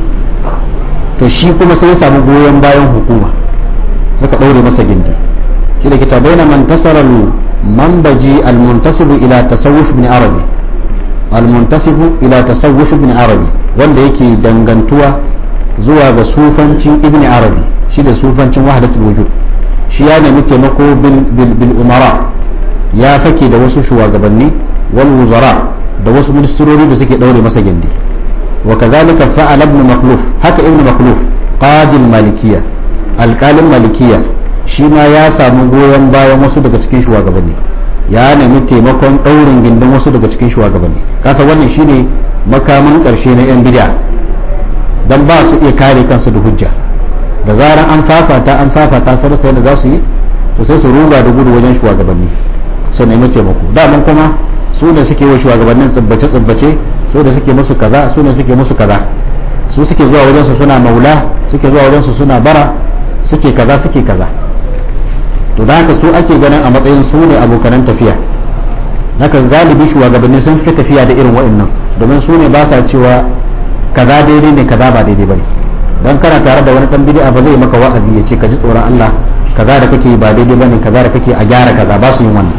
to shi kuma sai ya samu goyon bayan hukuma suka ɗaure masa gindi shi da kita bayyana man tasara manbaji almuntasibu ila tasawuf ibn arabi almuntasibu ila tasawuf ibn arabi wanda yake dangantuwa zuwa ga sufancin ibn arabi shi da sufancin wahdatul wujud shi ya nemi taimako bil umara ya fake da wasu shugabanni wal wuzara da wasu ministrori da suke ɗaure masa gindi وكذلك فعل ابن مخلوف هكا ابن مخلوف قاضي المالكية القال المالكية شيما يا سامو goyon bayan wasu daga cikin shugabanni ya nemi taimakon ɗaurin gindin wasu daga cikin shugabanni kasa wannan shine makamin ƙarshe na yan bid'a dan ba su iya kare kansu da hujja da zaran an fafata an fafata sai rasa yadda za su yi to sai su ruga da gudu wajen shugabanni su nemi taimako daman kuma su ne suke wa shugabannin tsibbace tsibbace su da suke musu kaza su ne suke musu kaza su suke zuwa wajen su suna maula suke zuwa wajen su suna bara suke kaza suke kaza to da haka su ake ganin a matsayin su ne abokanan tafiya haka galibi shugabanni sun fi tafiya da irin wa'annan domin su ne ba sa cewa kaza daidai ne kaza ba daidai bane dan kana tare da wani dan bid'a ba zai maka wa'azi ya ce ka ji tsoron Allah kaza da kake ba daidai bane kaza da kake a gyara kaza ba su yin wannan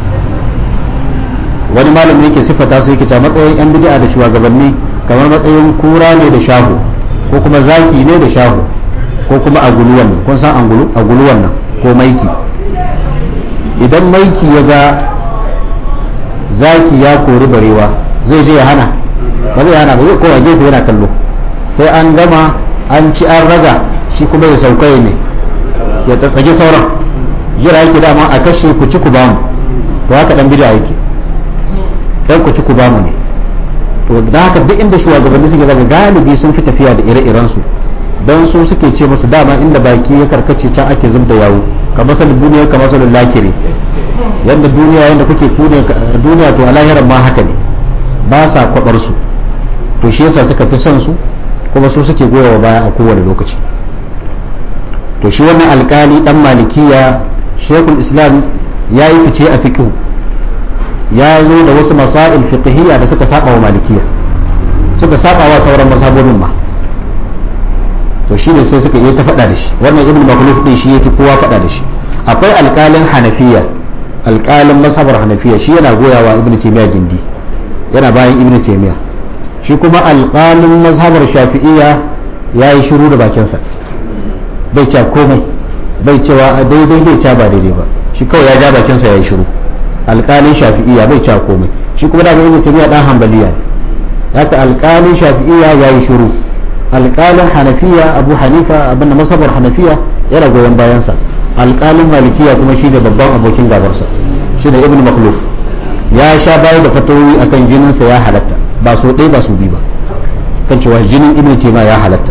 wani malami yake siffata su yake ta matsayin yan bid'a da shugabanni kamar matsayin kura ne da shahu ko kuma zaki ne da shahu ko kuma agulu wannan kun san angulu agulu wannan ko maiki idan maiki ya ga zaki ya kori barewa zai je ya hana ba zai hana ba zai kowa gefe yana kallo sai an gama an ci an raga shi kuma ya sauka ne ya tsatsage sauran jira yake dama a kashe ku ci ku bamu to haka dan bid'a yake dan ku ci ku bamu ne to da haka duk inda shugabanni suke daga galibi sun fi tafiya da ire-iren su dan su suke ce musu dama inda baki ya karkace can ake zub da yawo kamar sal duniya kamar sal lakiri yanda duniya yanda kuke duniya to a lahiran ma haka ne ba sa kwabar su to shi yasa suka fi son su kuma su suke goyawa baya a kowane lokaci to shi wannan alkali dan malikiya shekul islam ya yi fice a fiqh ya zo da wasu masail fiqhiyya da suka saba wa malikiya suka saba wa sauran mazhabobin ma to shi ne sai suka yi ta faɗa da shi wannan ibn makhluf din shi yake kowa faɗa da shi akwai alkalin hanafiya alkalin mazhabar hanafiya shi yana goyawa ibn taymiya gindi yana bayan ibn taymiya shi kuma alkalin mazhabar shafi'iyya ya yi shiru da bakinsa bai ca komai bai cewa daidai bai ca ba daidai ba shi kawai ya ja bakinsa ya yi shiru alkalin shafi'iyya bai ca komai shi kuma da ibn taymiya dan hanbaliya ne haka alkalin shafi'iyya ya yi shiru alkalin hanafiya abu hanifa abinda masabar hanafiya yana goyon bayansa alkalin malikiya kuma shi ne babban abokin gabarsa shi ne ibn makhluf ya sha bayar da fatawoyi akan jininsa ya halatta ba so ɗaya ba so biyu ba kan cewa jinin ibn taymiya ya halatta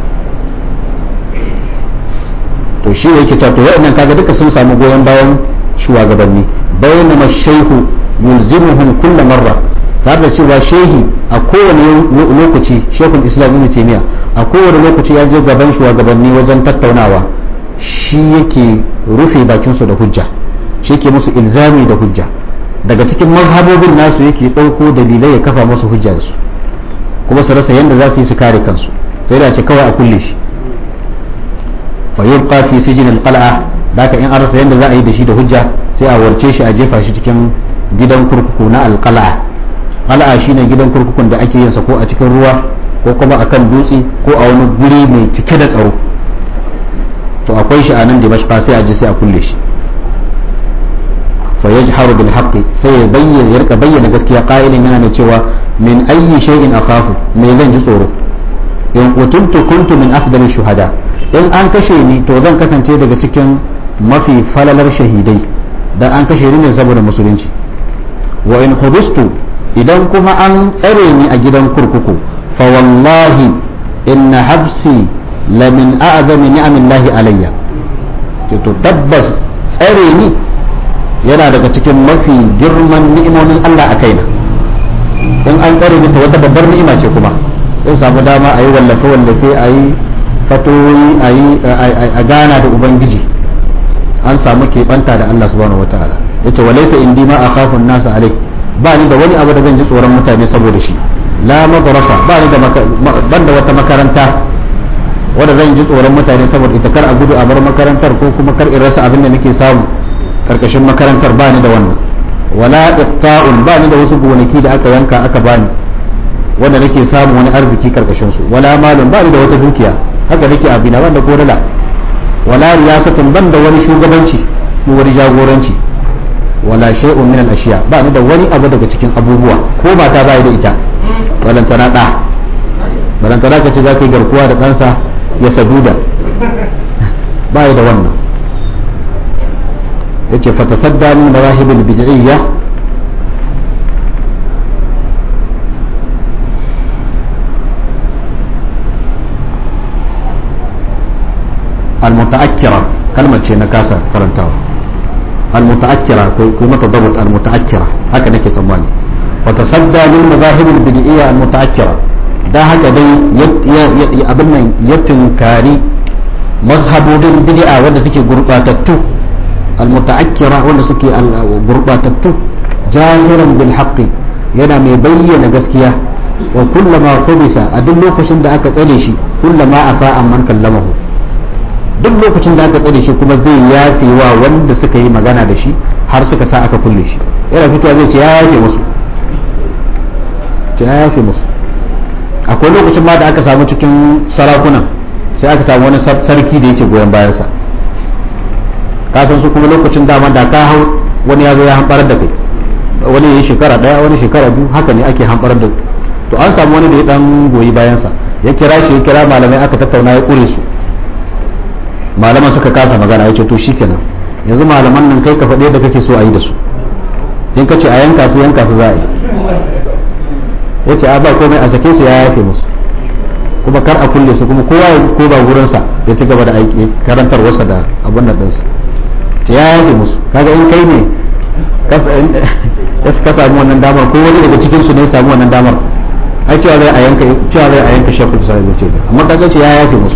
to shi ne yake cewa to wa'annan kaga duka sun samu goyon bayan shugabanni bayan ma shaihu yulzimuhum kulla marra tare da cewa shehi a kowane lokaci shekul islam ibn taymiya a kowane lokaci ya je gaban shugabanni wajen tattaunawa shi yake rufe bakin su da hujja shi yake musu ilzami da hujja daga cikin mazhabobin nasu yake ɗauko dalilai ya kafa musu hujja da su kuma su rasa yadda za su yi su kare kansu sai da ce kawai a kulle shi fa yubqa fi sijin al-qal'a daka in an rasa yadda za a yi da shi da hujja sai a warce shi a jefa shi cikin gidan kurkuku na al-qal'a qal'a shine gidan kurkukun da ake yin sa ko a cikin ruwa ko kuma akan dutse ko a wani guri mai cike da tsaro to akwai shi a nan dimashqa sai a je sai a kulle shi fa yajharu bil haqqi sai ya bayyana ya rika bayyana gaskiya qa'ilin yana mai cewa min ayyi shay'in akhafu me zan ji tsoro in qutuntu kuntu min afdal shuhada in an kashe ni to zan kasance daga cikin mafi falalar shahidai dan an kashe ni ne saboda musulunci wa in hubistu idan kuma an tsare ni a gidan kurkuku fa wallahi inna habsi la min a'zami ni'amillahi alayya to tabbas tsare ni yana daga cikin mafi girman ni'imomin Allah a kaina in an tsare ni to wata babbar ni'ima ce kuma in samu dama a yi wallafe wallafe a yi fatoyi a yi a gana da ubangiji an samu keɓanta da Allah subhanahu wataala yace walaysa indi ma akhafu nasa alai ba ni da wani abu da zan ji tsoron mutane saboda shi la madrasa ba ni da ban da wata makaranta wanda zan ji tsoron mutane saboda ita kar a gudu a bar makarantar ko kuma kar in rasa abin da nake samu karkashin makarantar ba ni da wannan wala iqta'un ba ni da wasu gonaki da aka yanka aka bani wanda nake samu wani arziki karkashin su wala malun ba ni da wata dukiya haka nake abina wanda ko dala wala riyasatun ban da wani shugabanci ko wani jagoranci wala shay'un min al-ashiya ba ni da wani abu daga cikin abubuwa ko mata ba da ita balantana da balantana ka ce za ka yi garkuwa da ɗansa ya saduda ba da wannan yace fatasadda min mawahib al-bid'iyya المتأكرة كلمة شيء نكاسة كرنتاوا المتأكرة كما تضبط المتأكرة هكذا نكي سماني وتصدى للمذاهب البدئية المتأكرة da haka dai abin nan ya tunkari mazhabodin bid'a wanda suke gurbatattu almutaakkira wanda suke gurbatattu jahiran bil haqqi yana mai bayyana gaskiya wa kullama khubisa a duk lokacin da aka tsare shi kullama afa amman kallamahu duk lokacin da aka tsare shi kuma zai yafe wa wanda suka yi magana da shi har suka sa aka kulle shi yana fitowa zai ce ya yafe musu ce ya yafe musu akwai lokacin ma da aka samu cikin sarakunan sai aka samu wani sarki da yake goyon bayansa ka san su kuma lokacin dama da ka hau wani ya zo ya hamɓarar da kai wani yayi shekara daya wani shekara biyu haka ne ake hamɓar da to an samu wani da ya dan goyi bayansa ya kira shi ya kira malamai aka tattauna ya kure su malaman suka kasa magana ya ce to shikenan yanzu malaman nan kai ka faɗi da kake so a yi da su in ka ce a yanka su yanka su za a yi ya ce a ba komai a sake su ya yafe musu kuma kar a kulle su kuma kowa ya ko ba gurinsa ya ci gaba da aiki karantar wasa da abin nan ɗinsu ta ya yafe musu kaga in kai ne ka samu wannan damar ko wani daga cikin su ne ya samu wannan damar ai cewa zai a yanka cewa zai a yanka shekul sai ce amma kaga ce ya yafe musu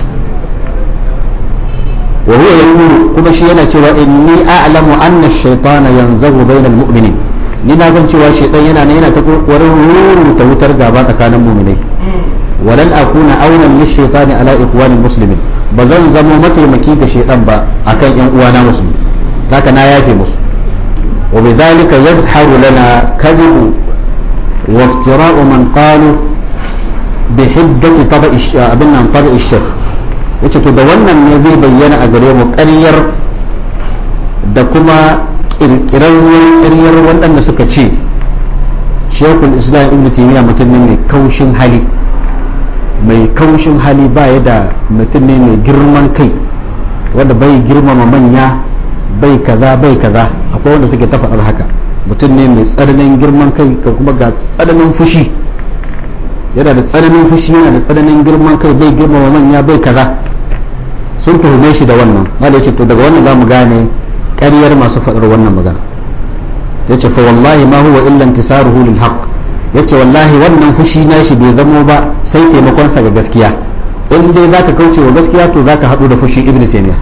wa huwa yaqulu kuma shi yana cewa inni a'lamu anna ash-shaytana yanzagu bayna al-mu'minin ni na san cewa shaytan yana ne yana ta kokarin ta wutar gaba tsakanin mu'minai walan akuna aunan lish-shaytani ala ikhwani muslimin ba zan zamo mataimaki ga shaytan ba akan yan uwana musulmi haka na yafe musu wa bidhalika yazharu lana kadhibu wa iftira'u man qalu bi hiddati tabi'i abin nan tabi'i shaykh yace to da wannan ne zai bayyana a gare mu ƙaryar da kuma ƙirƙirarwar ƙaryar waɗanda suka ce shekul islam ibn taymiya mutum ne mai kaushin hali mai kaushin hali ba ya da mutum ne mai girman kai wanda bai girmama manya bai kaza bai kaza akwai wanda suke ta faɗar haka mutum ne mai tsananin girman kai kuma ga tsananin fushi yana da tsananin fushi yana da tsananin girman kai bai girmama manya bai kaza sun tuhume shi da wannan wanda ya ce to daga wannan za mu gane ƙaryar masu faɗar wannan magana ya ce fa wallahi ma huwa illa intisaruhu lil haqq ya ce wallahi wannan fushi na shi bai zamo ba sai taimakonsa ga gaskiya in dai zaka kauce wa gaskiya to zaka haɗu da fushi ibnu taymiya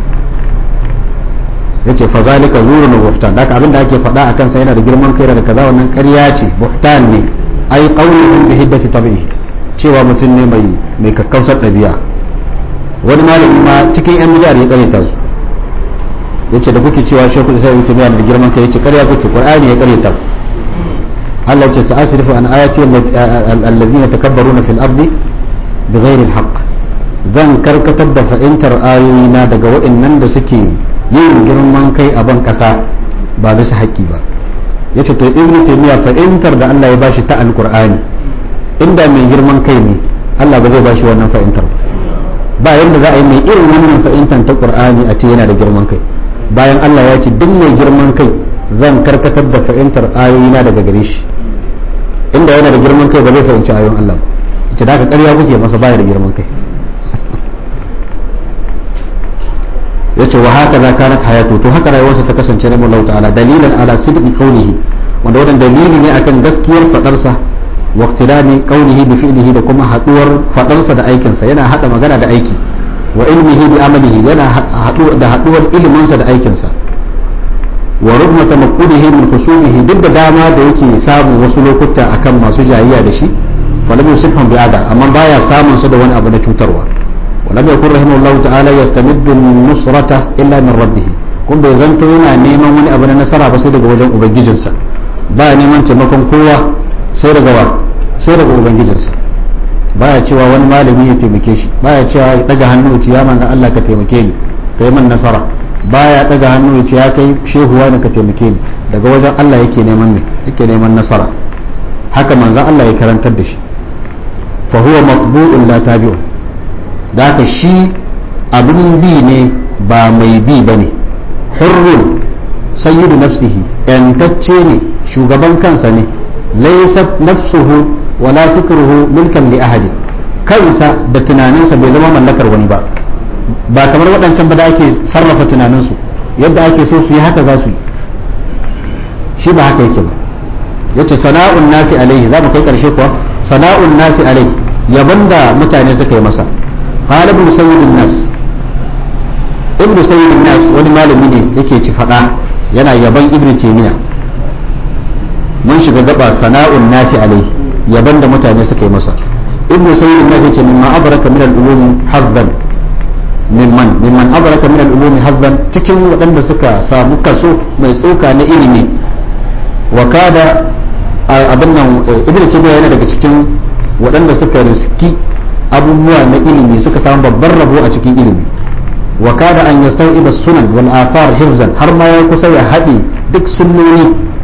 ya ce fa zalika zurun wa buhtan haka abinda ake faɗa akan sa yana da girman kai da kaza wannan ƙarya ce buhtan ne ai qawluhum bi hiddati tabi'i cewa mutum ne mai mai kakkausar ɗabi'a wani malami ma cikin yan bidiyar ya karyata su yace da kuke cewa shekul sai wuce bayan da girman kai yace karya kuke qur'ani ya karyata Allah yace sa'asrifu an ayati alladhina takabbaruna fil ardi bighairi alhaq zan karkatar da fa'intar ayoyina daga waɗannan da suke yin girman kai a ban kasa ba bisa haƙƙi ba yace to ibnu taymiya fa'intar da Allah ya bashi ta alqur'ani inda mai girman kai ne Allah ba zai bashi wannan fa'intar ba yadda za a yi mai irin wannan fa'intar ta qur'ani a ce yana da girman kai bayan Allah ya ce duk mai girman kai zan karkatar da fa'intar ayoyina daga gare shi inda yana da girman kai ba zai fahimci ayoyin Allah ba ce da aka ƙarya kuke masa baya da girman kai ya ce wa haka za kanat hayatu to haka rayuwarsa ta kasance na mullahu ta'ala dalilan ala sidqi qawlihi wanda wannan dalili ne akan gaskiyar fadarsa wa iqtilani qawlihi bi fi'lihi da kuma haduwar fadarsa da aikinsa yana hada magana da aiki wa ilmihi bi amalihi yana haɗu da haɗuwar iliminsa da aikinsa wa rubma tamakkulihi min khusumihi duk da dama da yake samun wasu lokuta akan masu jayayya da shi fa lam yusifhum bi ada amma baya samun su da wani abu na cutarwa wa lam yakun rahimahullahu ta'ala yastamiddu nusrata illa min rabbih kun bai zanto yana neman wani abu na nasara ba sai daga wajen ubangijinsa ba neman taimakon kowa sai daga wa sai daga ubangijinsa baya cewa wani malami ya taimake shi baya cewa ya daga hannu ya ce ya manzan Allah ka taimake ni ka yi man nasara baya daga hannu ya ce ya kai shehuwa ne ka taimake ni daga wajen Allah yake neman ne yake neman nasara haka manzan Allah ya karantar da shi fa huwa matbu'un la tabi'un da haka shi abin bi ne ba mai bi bane hurrun sayyidu nafsihi yantacce ne shugaban kansa ne laysat nafsuhu wala fikruhu milkan li ahadi kansa da tunaninsa bai zama mallakar wani ba ba kamar waɗancan ba da ake sarrafa tunaninsu yadda ake so su yi haka za su yi shi ba haka yake ba yace sana'un nasi alaihi za mu kai karshe kuwa sana'un nasi alaihi yaban da mutane suka yi masa qala ibn sayyidin nas ibn sayyidin nas wani malami ne yake ci fada yana yaban ibn taymiya mun shiga gaba sana'un nasi alaihi yaban da mutane suka yi masa ibn sayyid na yace mimma adraka min al-ulum hazzan mimman mimman adraka min al-ulum hazzan cikin waɗanda suka samu kaso mai tsoka na ilimi wa kada abin nan ibn tabiya yana daga cikin waɗanda suka riski abubuwa na ilimi suka samu babban rabo a cikin ilimi wa kada an yastawiba sunan wal athar hifzan har ma ya kusa ya haɗe duk sunnoni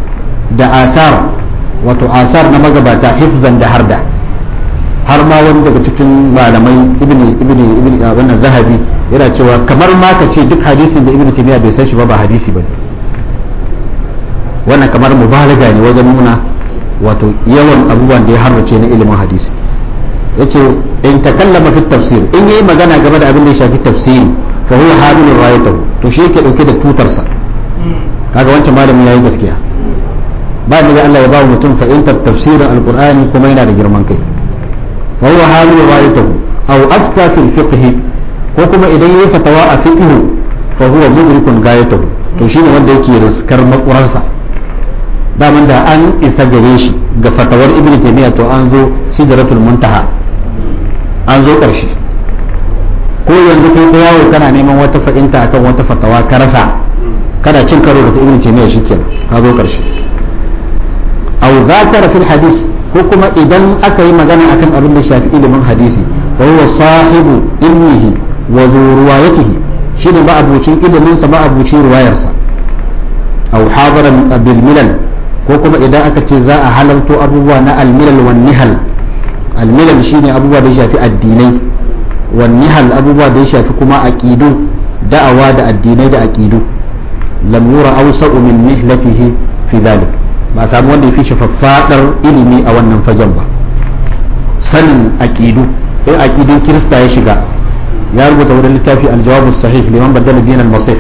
da asar wato asar na magabata hifzan da harda har ma wani daga cikin malamai ibn ibn ibn wannan zahabi yana cewa kamar ma ka ce duk hadisin da ibn taymiya bai san shi ba ba hadisi bane wannan kamar mubalaga ne wajen nuna wato yawan abubuwan da ya harbace na ilimin hadisi yace in takallama fi tafsir in yayi magana game da abin da ya shafi tafsiri fa huwa hamilur rayatahu to shi yake dauke da tutarsa kaga wancan malami yayi gaskiya ba da Allah ya ba mutum fahimtar tafsirin alqur'ani kuma yana da girman kai fa huwa hamilur rayatahu aw afta fil fiqh ko kuma idan yayi fatawa a fiqh fa huwa mudrikun gayatahu to shine wanda yake riskar makurarsa daman da an isa gare shi ga fatawar ibn taymiya to an zo sidratul muntaha an zo karshe ko yanzu kai ko yawo kana neman wata fahimta akan wata fatawa ka rasa kana cin karo da ibn taymiya shikenan ka zo karshe aw zakara fil hadis ko kuma idan aka yi magana akan abin da shafi ilimin hadisi fa huwa sahibu ilmihi wa ruwayatihi shine ba abucin ilimin sa ba abucin ruwayarsa aw hadaran bil milal ko kuma idan aka ce za a halarto abubuwa na almilal wan nihal almilal shine abubuwa da ya shafi addinai wan nihal abubuwa da ya shafi kuma aqidu da'awa da addinai da aqidu lam yura awsa'u min nihlatihi fi dhalik ba samu wanda ya fi shafaffadar ilimi a wannan fagen ba sanin aqidu in aqidun kirista ya shiga ya rubuta wani littafi aljawabu sahih liman badala din al-masih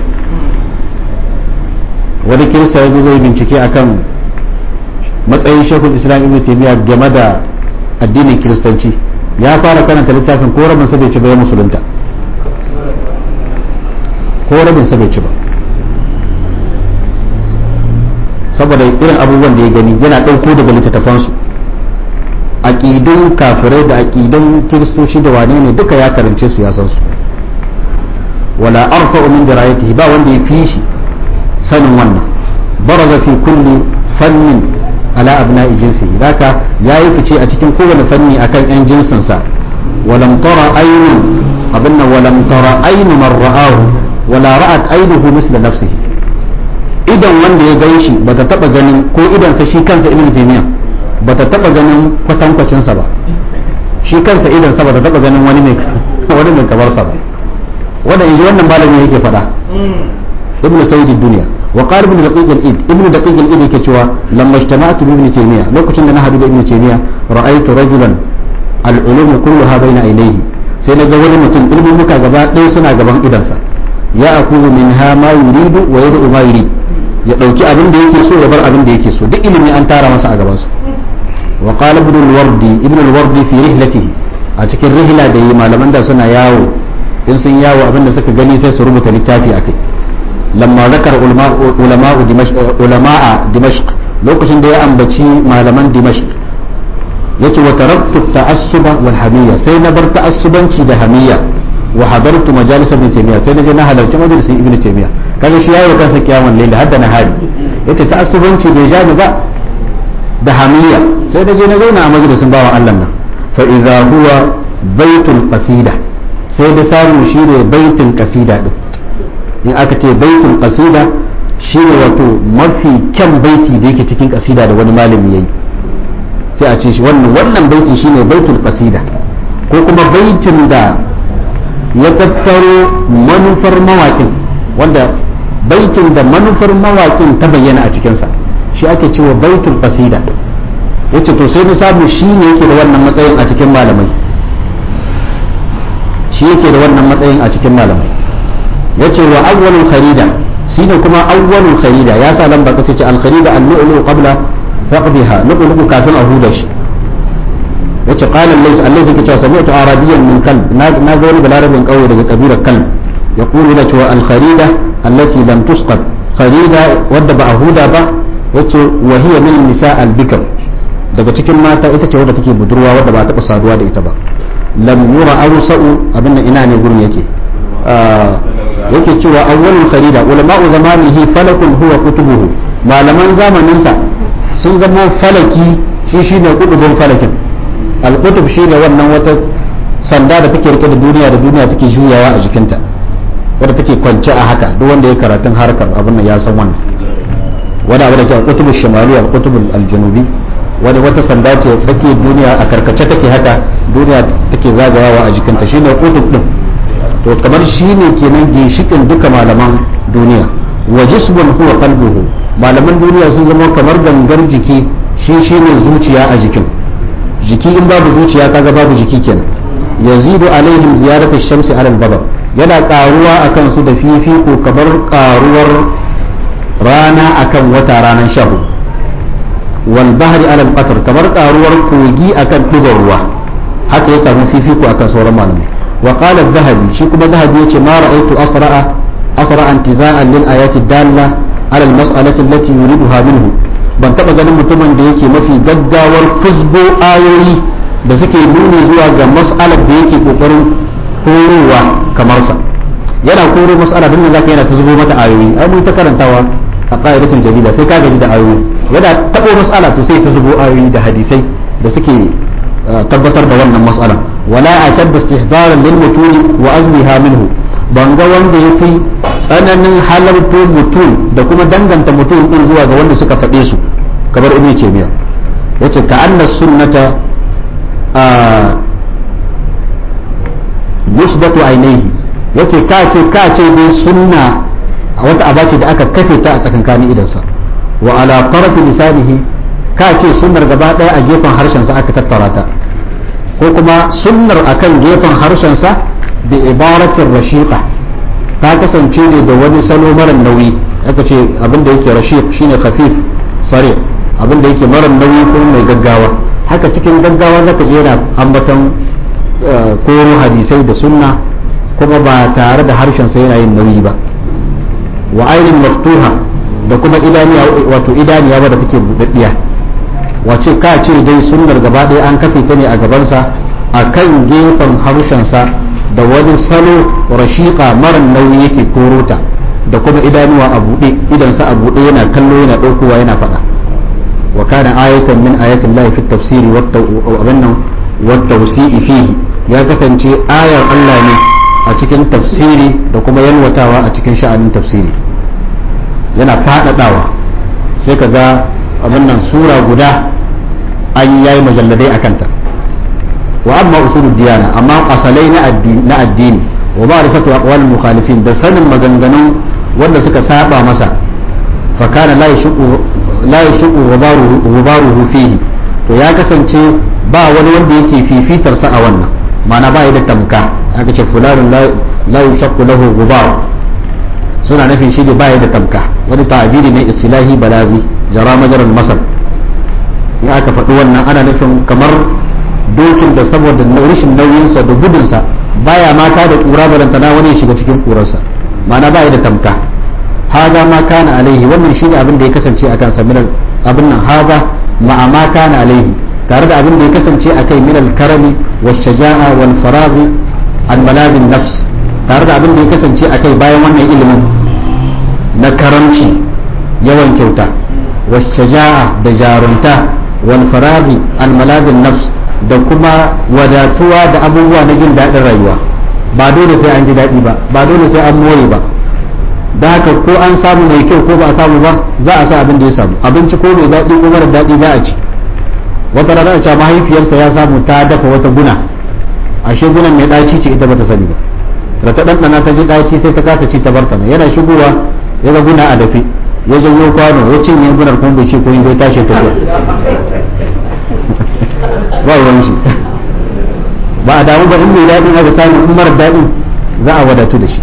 wani kirista ya zo zai bincike akan matsayin shekul islam ibn taymiya game da addinin kiristanci ya fara karanta littafin ko rabin sa bai ci ba ya musulunta ko rabin sa bai ci ba saboda irin abubuwan da ya gani yana ɗauko daga littattafansu aƙidun kafirai da aƙidun kiristoci da wane ne duka ya karance su ya san su wala arfa min dirayatihi ba wanda ya fi shi sanin wannan baraza fi kulli fannin ala abna'i jinsihi haka yayi fice a cikin kowane fanni akan yan jinsinsa walam tara aynun abinna walam tara aynu man ra'ahu wala ra'at aynuhu misla nafsihi idan wanda ya gan shi bata taba ganin ko idan sa shi kansa ibnu taymiya bata taba ganin kwatankwacin sa ba shi kansa idan sa bata taba ganin wani mai wani mai kamar sa ba wanda yanzu wannan malami yake faɗa ibnu sayyid dunya وقال ابن دقيق الإيد ابن دقيق الإيد كتوا لما اجتمعت بابن تيمية لو كنت أنا هدو ابن تيمية رأيت رجلا العلوم كلها بين عينيه سينا جوال متن علم مكا غبا دي سنا غبان إدنسا يأخذ منها ما يريد ويدعو ما يريد ya ɗauki abin da yake so ya bar abin da yake so duk ilimi an tara masa a gabansa wa qala ibn al-wardi ibn al-wardi fi rihlatihi a cikin rihla da yi malaman da suna yawo in sun yawo abin da suka gani sai su rubuta littafi akai lamma zakar ulama'u ulama'a dimashq lokacin da ya ambaci malaman dimashq yace wa taraktu ta'assuba wal hamiyya sai na bar ta'assubanci da hamiyya wa hadartu majalis ibn taymiya sai na je na halarci majalisin ibn taymiya kaga shi yayi kansa kiyamun layl hadda na hari yace ta'assubanci bai ja ni ba da hamiyya sai na je na zauna a majalisin bawan Allah nan fa idza huwa baitul qasida sai da samu shi ne baitin qasida din in aka ce baitul qasida shi ne wato mafi kyan baiti da yake cikin qasida da wani malami yayi sai a ce shi wannan wannan baiti shine baitul qasida ko kuma baitin da ya tattaro manufar mawaƙin wanda baitin da manufar mawaƙin ta bayyana a cikinsa shi ake cewa baitul qasida yace to sai na samu shi ne yake da wannan matsayin a cikin malamai shi yake da wannan matsayin a cikin malamai yace wa awwalul kharida shine kuma awwalul kharida ya sa lamba kace ce al kharida al lu'lu qabla faqdiha lu'lu kafin a huda shi yace qala allazi allazi kace sami'tu arabiyyan min kalb na ga wani balarabin kauye daga kabilar kalb yaqulu la tuwa al kharida allati lam tusqat kharida wadda ba a huda ba yace wa hiya min nisa al bikr daga cikin mata ita ce wadda take budurwa wadda ba a taba saduwa da ita ba lam yura arsa'u abinda ina ne gurin yake yake cewa awwalul kharida ulama'u zamanihi falakun huwa kutubuhu malaman zamaninsa sun zama falaki shi shine kutubun falakin al-kutub shine wannan wata sanda da take rike da duniya da duniya take juyawa a jikinta wadda take kwance a haka duk wanda ya karatun harkar abin nan ya san wannan wani abu da ke al-qutub shimali al-qutub al-janubi wani wata sanda ce tsakiyar duniya a karkace take haka duniya take zagayawa a jikinta shine qutub din to kamar shine kenan ginshikin duka malaman duniya wa jismun huwa qalbuhu malaman duniya sun zama kamar gangar jiki shi shine zuciya a jikin jiki in babu zuciya kaga babu jiki kenan yazidu alaihim ziyaratu shamsi ala al-badr yana karuwa akan su da fifiko kamar karuwar rana akan wata ranar shahu wal bahri ala al kamar karuwar kogi akan dubar ruwa haka ya samu fifiko akan sauran malamai wa qala adh-dhahabi shi kuma dhahabi yace ma ra'aytu asra'a asra'a intiza'an lil ayati dalla ala al-mas'alati allati yuriduha minhu ban taba ganin mutumin da yake mafi gaggawar fusgo ayoyi da suke nuni zuwa ga mas'alar da yake kokarin korowa kamar sa yana koro mas'ala din zaka yana ta zubo mata ayoyi ai mun ta karantawa a qa'idatul jadida sai ka gaji da ayoyi yana tabo mas'ala to sai ta zubo ayoyi da hadisai da suke tabbatar da wannan mas'ala wala ashad istihdaran lil mutuni wa azmiha minhu ban ga wanda ya fi tsananin halarto mutum da kuma danganta mutum din zuwa ga wanda suka faɗe su kamar ibn taymiya yace ka anna sunnata a musbatu ainihi yace ka ce ka ce dai sunna wata aba ce da aka kafe ta a tsakankanin idansa wa ala tarafi lisanihi ka ce sunnar gaba daya a gefen harshen sa aka tattara ta ko kuma sunnar akan gefen harshen sa bi ibaratin rashiqa ta kasance ne da wani salo mara nauyi aka ce abinda yake rashiq shine khafif sare abinda yake mara nauyi ko mai gaggawa haka cikin gaggawa zaka je yana ambaton koro hadisai da sunna kuma ba tare da harshen sa yana yin nauyi ba wa ainin maftuha da kuma idaniya wato idaniya wadda take budaddiya wace ka ce dai sunnar gaba ɗaya an kafe ta ne a gabansa a kan gefen harshensa da wani salo rashiƙa mara nauyi yake korota da kuma idanuwa a buɗe idansa a buɗe yana kallo yana ɗaukowa yana faɗa wa kana ayatan min ayatin lahi fi tafsiri wa tawsi'i fihi ya kasance ayar Allah ne a cikin tafsiri da kuma yalwatawa a cikin sha'anin tafsiri yana faɗaɗawa sai ka ga abin nan sura guda an yayi majalladai a kanta wa amma usulul diyana amma asalai na addini wa ma'rifatu aqwal mukhalifin da sanin maganganun wanda suka saba masa fa kana la yashqu la yashqu ghubaruhu fihi to ya kasance ba wani wanda yake fifitar sa a wannan ma'ana ba da tamka aka ce fulanun la yashqu lahu ghubar suna nufin shi ba da tamka wani ta'abiri ne istilahi balabi jara majaral masal in aka faɗi wannan ana nufin kamar dokin da saboda rashin nauyinsa da gudunsa baya mata da kura balantana wani ya shiga cikin kurarsa ma'ana baya da tamka haza ma kana alaihi wannan shi ne abin da ya kasance akan sa minal abin nan haza ma'a ma kana alaihi tare da abin da ya kasance akai minal karami wa shaja'a wal faraghi an malabin nafs tare da abin da ya kasance akai bayan wannan ilimin na karamci yawan kyauta wa shaja'a da jarunta wal faraghi an malabin nafs da kuma wadatuwa da abubuwa na jin daɗin rayuwa ba dole sai an ji daɗi ba ba dole sai an more ba da haka ko an samu mai kyau ko ba a samu ba za a sa abin da ya samu abinci ko mai daɗi ko mara daɗi za a ci wata rana a cewa mahaifiyarsa ya samu ta dafa wata guna ashe gunan mai ɗaci ce ita bata sani ba da ta ɗanɗana ta ji ɗaci sai ta kasa ci ta barta yana shigowa ya ga guna a dafe ya janyo kwano ya cinye gunar kuma bai ce ko bai tashi ta ba ruwan shi ba a damu ba in mai daɗin aka samu in mara daɗin za a wadatu da shi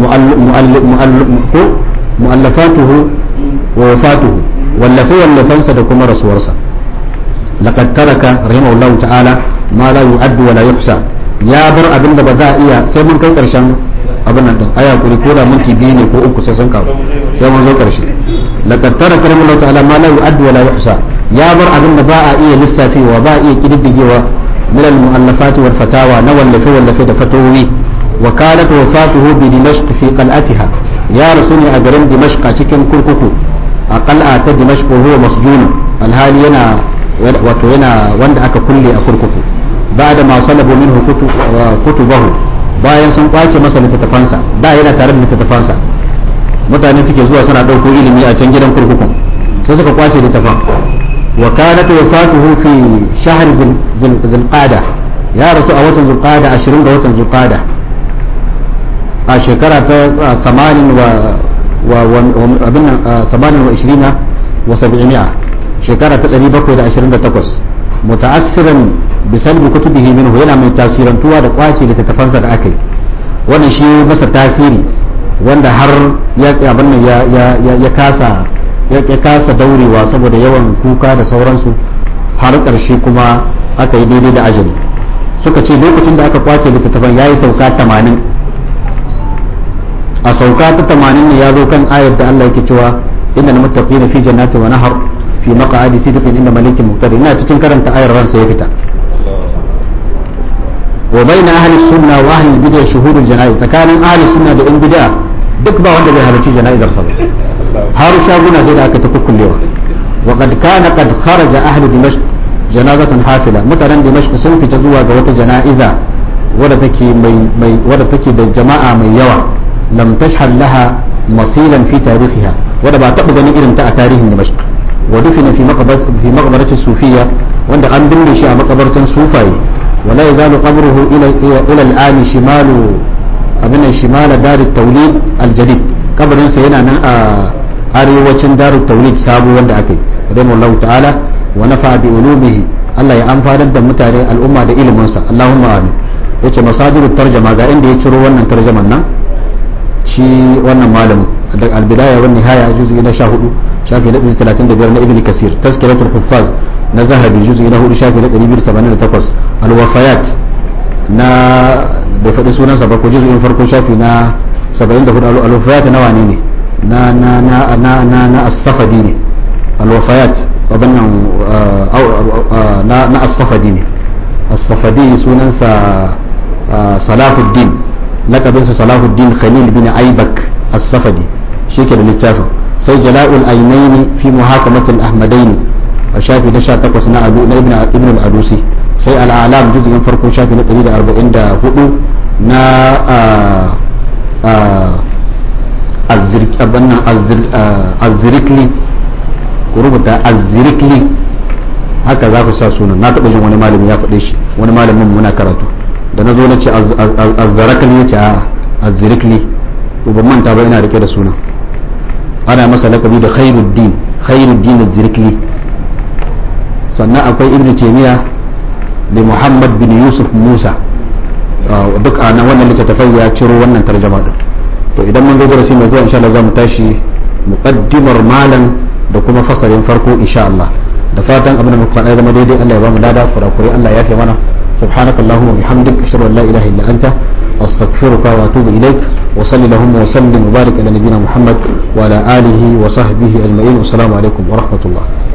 mu'allafatuhu wa wafatuhu wallafe wallafansa da kuma rasuwarsa laqad taraka rahimahullahu ta'ala ma la yu'addu wa la yuhsa ya bar abin da ba za a iya sai mun kai karshen abin nan din aya kuri ko da minti biyu ne ko uku sai sun kawo sai mun zo karshe laqad taraka rahimahullahu ta'ala ma la yu'addu wa la yuhsa ya bar abin da ba a iya lissafewa ba a iya kididdigewa min al-mu'allafat wal fatawa na wallafe wallafe da fatawoyi wa kanat wafatuhu bi dimashq fi qal'atiha ya rasuli a garin dimashq a cikin kurkuku a qal'a ta dimashq huwa masjun alhali yana wato yana wanda aka kulle a kurkuku ba'da ma salabu minhu kutubahu bayan sun kwace masa littattafansa da yana tare da littattafansa mutane suke zuwa suna ɗauko ilimi a can gidan kurkukun sai suka kwace littafan wa kanat wafatuhu fi shahr zulqada ya rasu a watan zulqada 20 ga watan zulqada a shekara ta 80 wa abin nan 28 wa 700 shekara ta 728 muta'assiran bisalbi kutubihi minhu yana mai tasirantuwa da kwace littattafansa da aka yi wannan shi masa tasiri wanda har ya abin nan ya kasa ya kasa daurewa saboda yawan kuka da sauransu har ƙarshe kuma aka yi daidai da ajali suka ce lokacin da aka kwace littattafan ya yi sauka 80 a sauka ta 80 ne ya zo kan ayar da Allah yake cewa inda na mutafi fi jannati wa nahar fi maq'adi sidqin inda malikin muqtadi ina cikin karanta ayar ransa ya fita wa bayna ahli sunna wa ahli bid'ah shuhudul janaiz tsakanin ahli sunna da in bid'ah duk ba wanda bai halarci jana'izar sa ba har shaguna sai da aka ta kukkullewa wa qad kana qad kharaja ahli dimashq janazatan hafila mutanen dimashq sun fita zuwa ga wata jana'iza wadda take mai mai wadda take da jama'a mai yawa lam tashhad laha masilan fi tarihiha wadda ba taɓa ganin irin ta a tarihin dimashq wa dufina fi maqbarati fi maqbarati sufiyya wanda an binne shi a makabartan sufaye wala yazalu qabruhu ila ila al-an shimalu abin shimala dar at-tawlid al-jadid kabarinsa yana nan a arewacin darut tawlid sabo wanda aka yi rahimahullahu ta'ala wa nafa bi ulumihi Allah ya amfanar da mutane al'umma da iliminsa Allahumma amin yace masadirut tarjama ga inda ya ciro wannan tarjaman nan shi wannan malamin da al-bidaya wa nihaya juz'i na 14 shafi na 35 na ibn kasir tazkiratul huffaz na zahabi juz'i na 4 shafi na 288 al-wafayat na bai faɗi sunansa ba ko juz'in farko shafi na 74 al-wafayat na wane ne na na na na na na as-safadi ne al-wafayat wabannan na na as-safadi ne as-safadi sunansa salahuddin lakabinsa salahuddin khalil bin aibak as-safadi shi ke da littafin sai jala'ul ainaini fi muhakamatul ahmadaini a shafi na 18 na abu na ibn ibn al-adusi sai al-alam juz'in farko shafi na 144 na azzirikli ku rubuta azzirikli haka za ku sa sunan na taɓa jin wani malami ya faɗe shi wani malamin muna karatu da na zo na ce azzarakli ya ce a azzirikli ko ban manta ba ina rike da sunan ana masa lakabi da khairuddin khairuddin azzirikli sannan akwai ibnu taymiya da muhammad bin yusuf musa duk a nan wannan littattafai ya ciro wannan tarjama din to idan mun zo darasi mai zuwa insha Allah za mu tashi muqaddimar malam da kuma fasalin farko insha Allah da fatan abin da muka faɗa zama daidai Allah ya ba mu lada kurakure Allah ya fi mana subhanakallahumma bihamdik ashhadu an la ilaha illa anta astaghfiruka wa atubu ilaik wa salli lahumma wa sallim wa barik ala nabiyyina muhammad wa ala alihi wa sahbihi ajma'in wa assalamu alaikum wa rahmatullah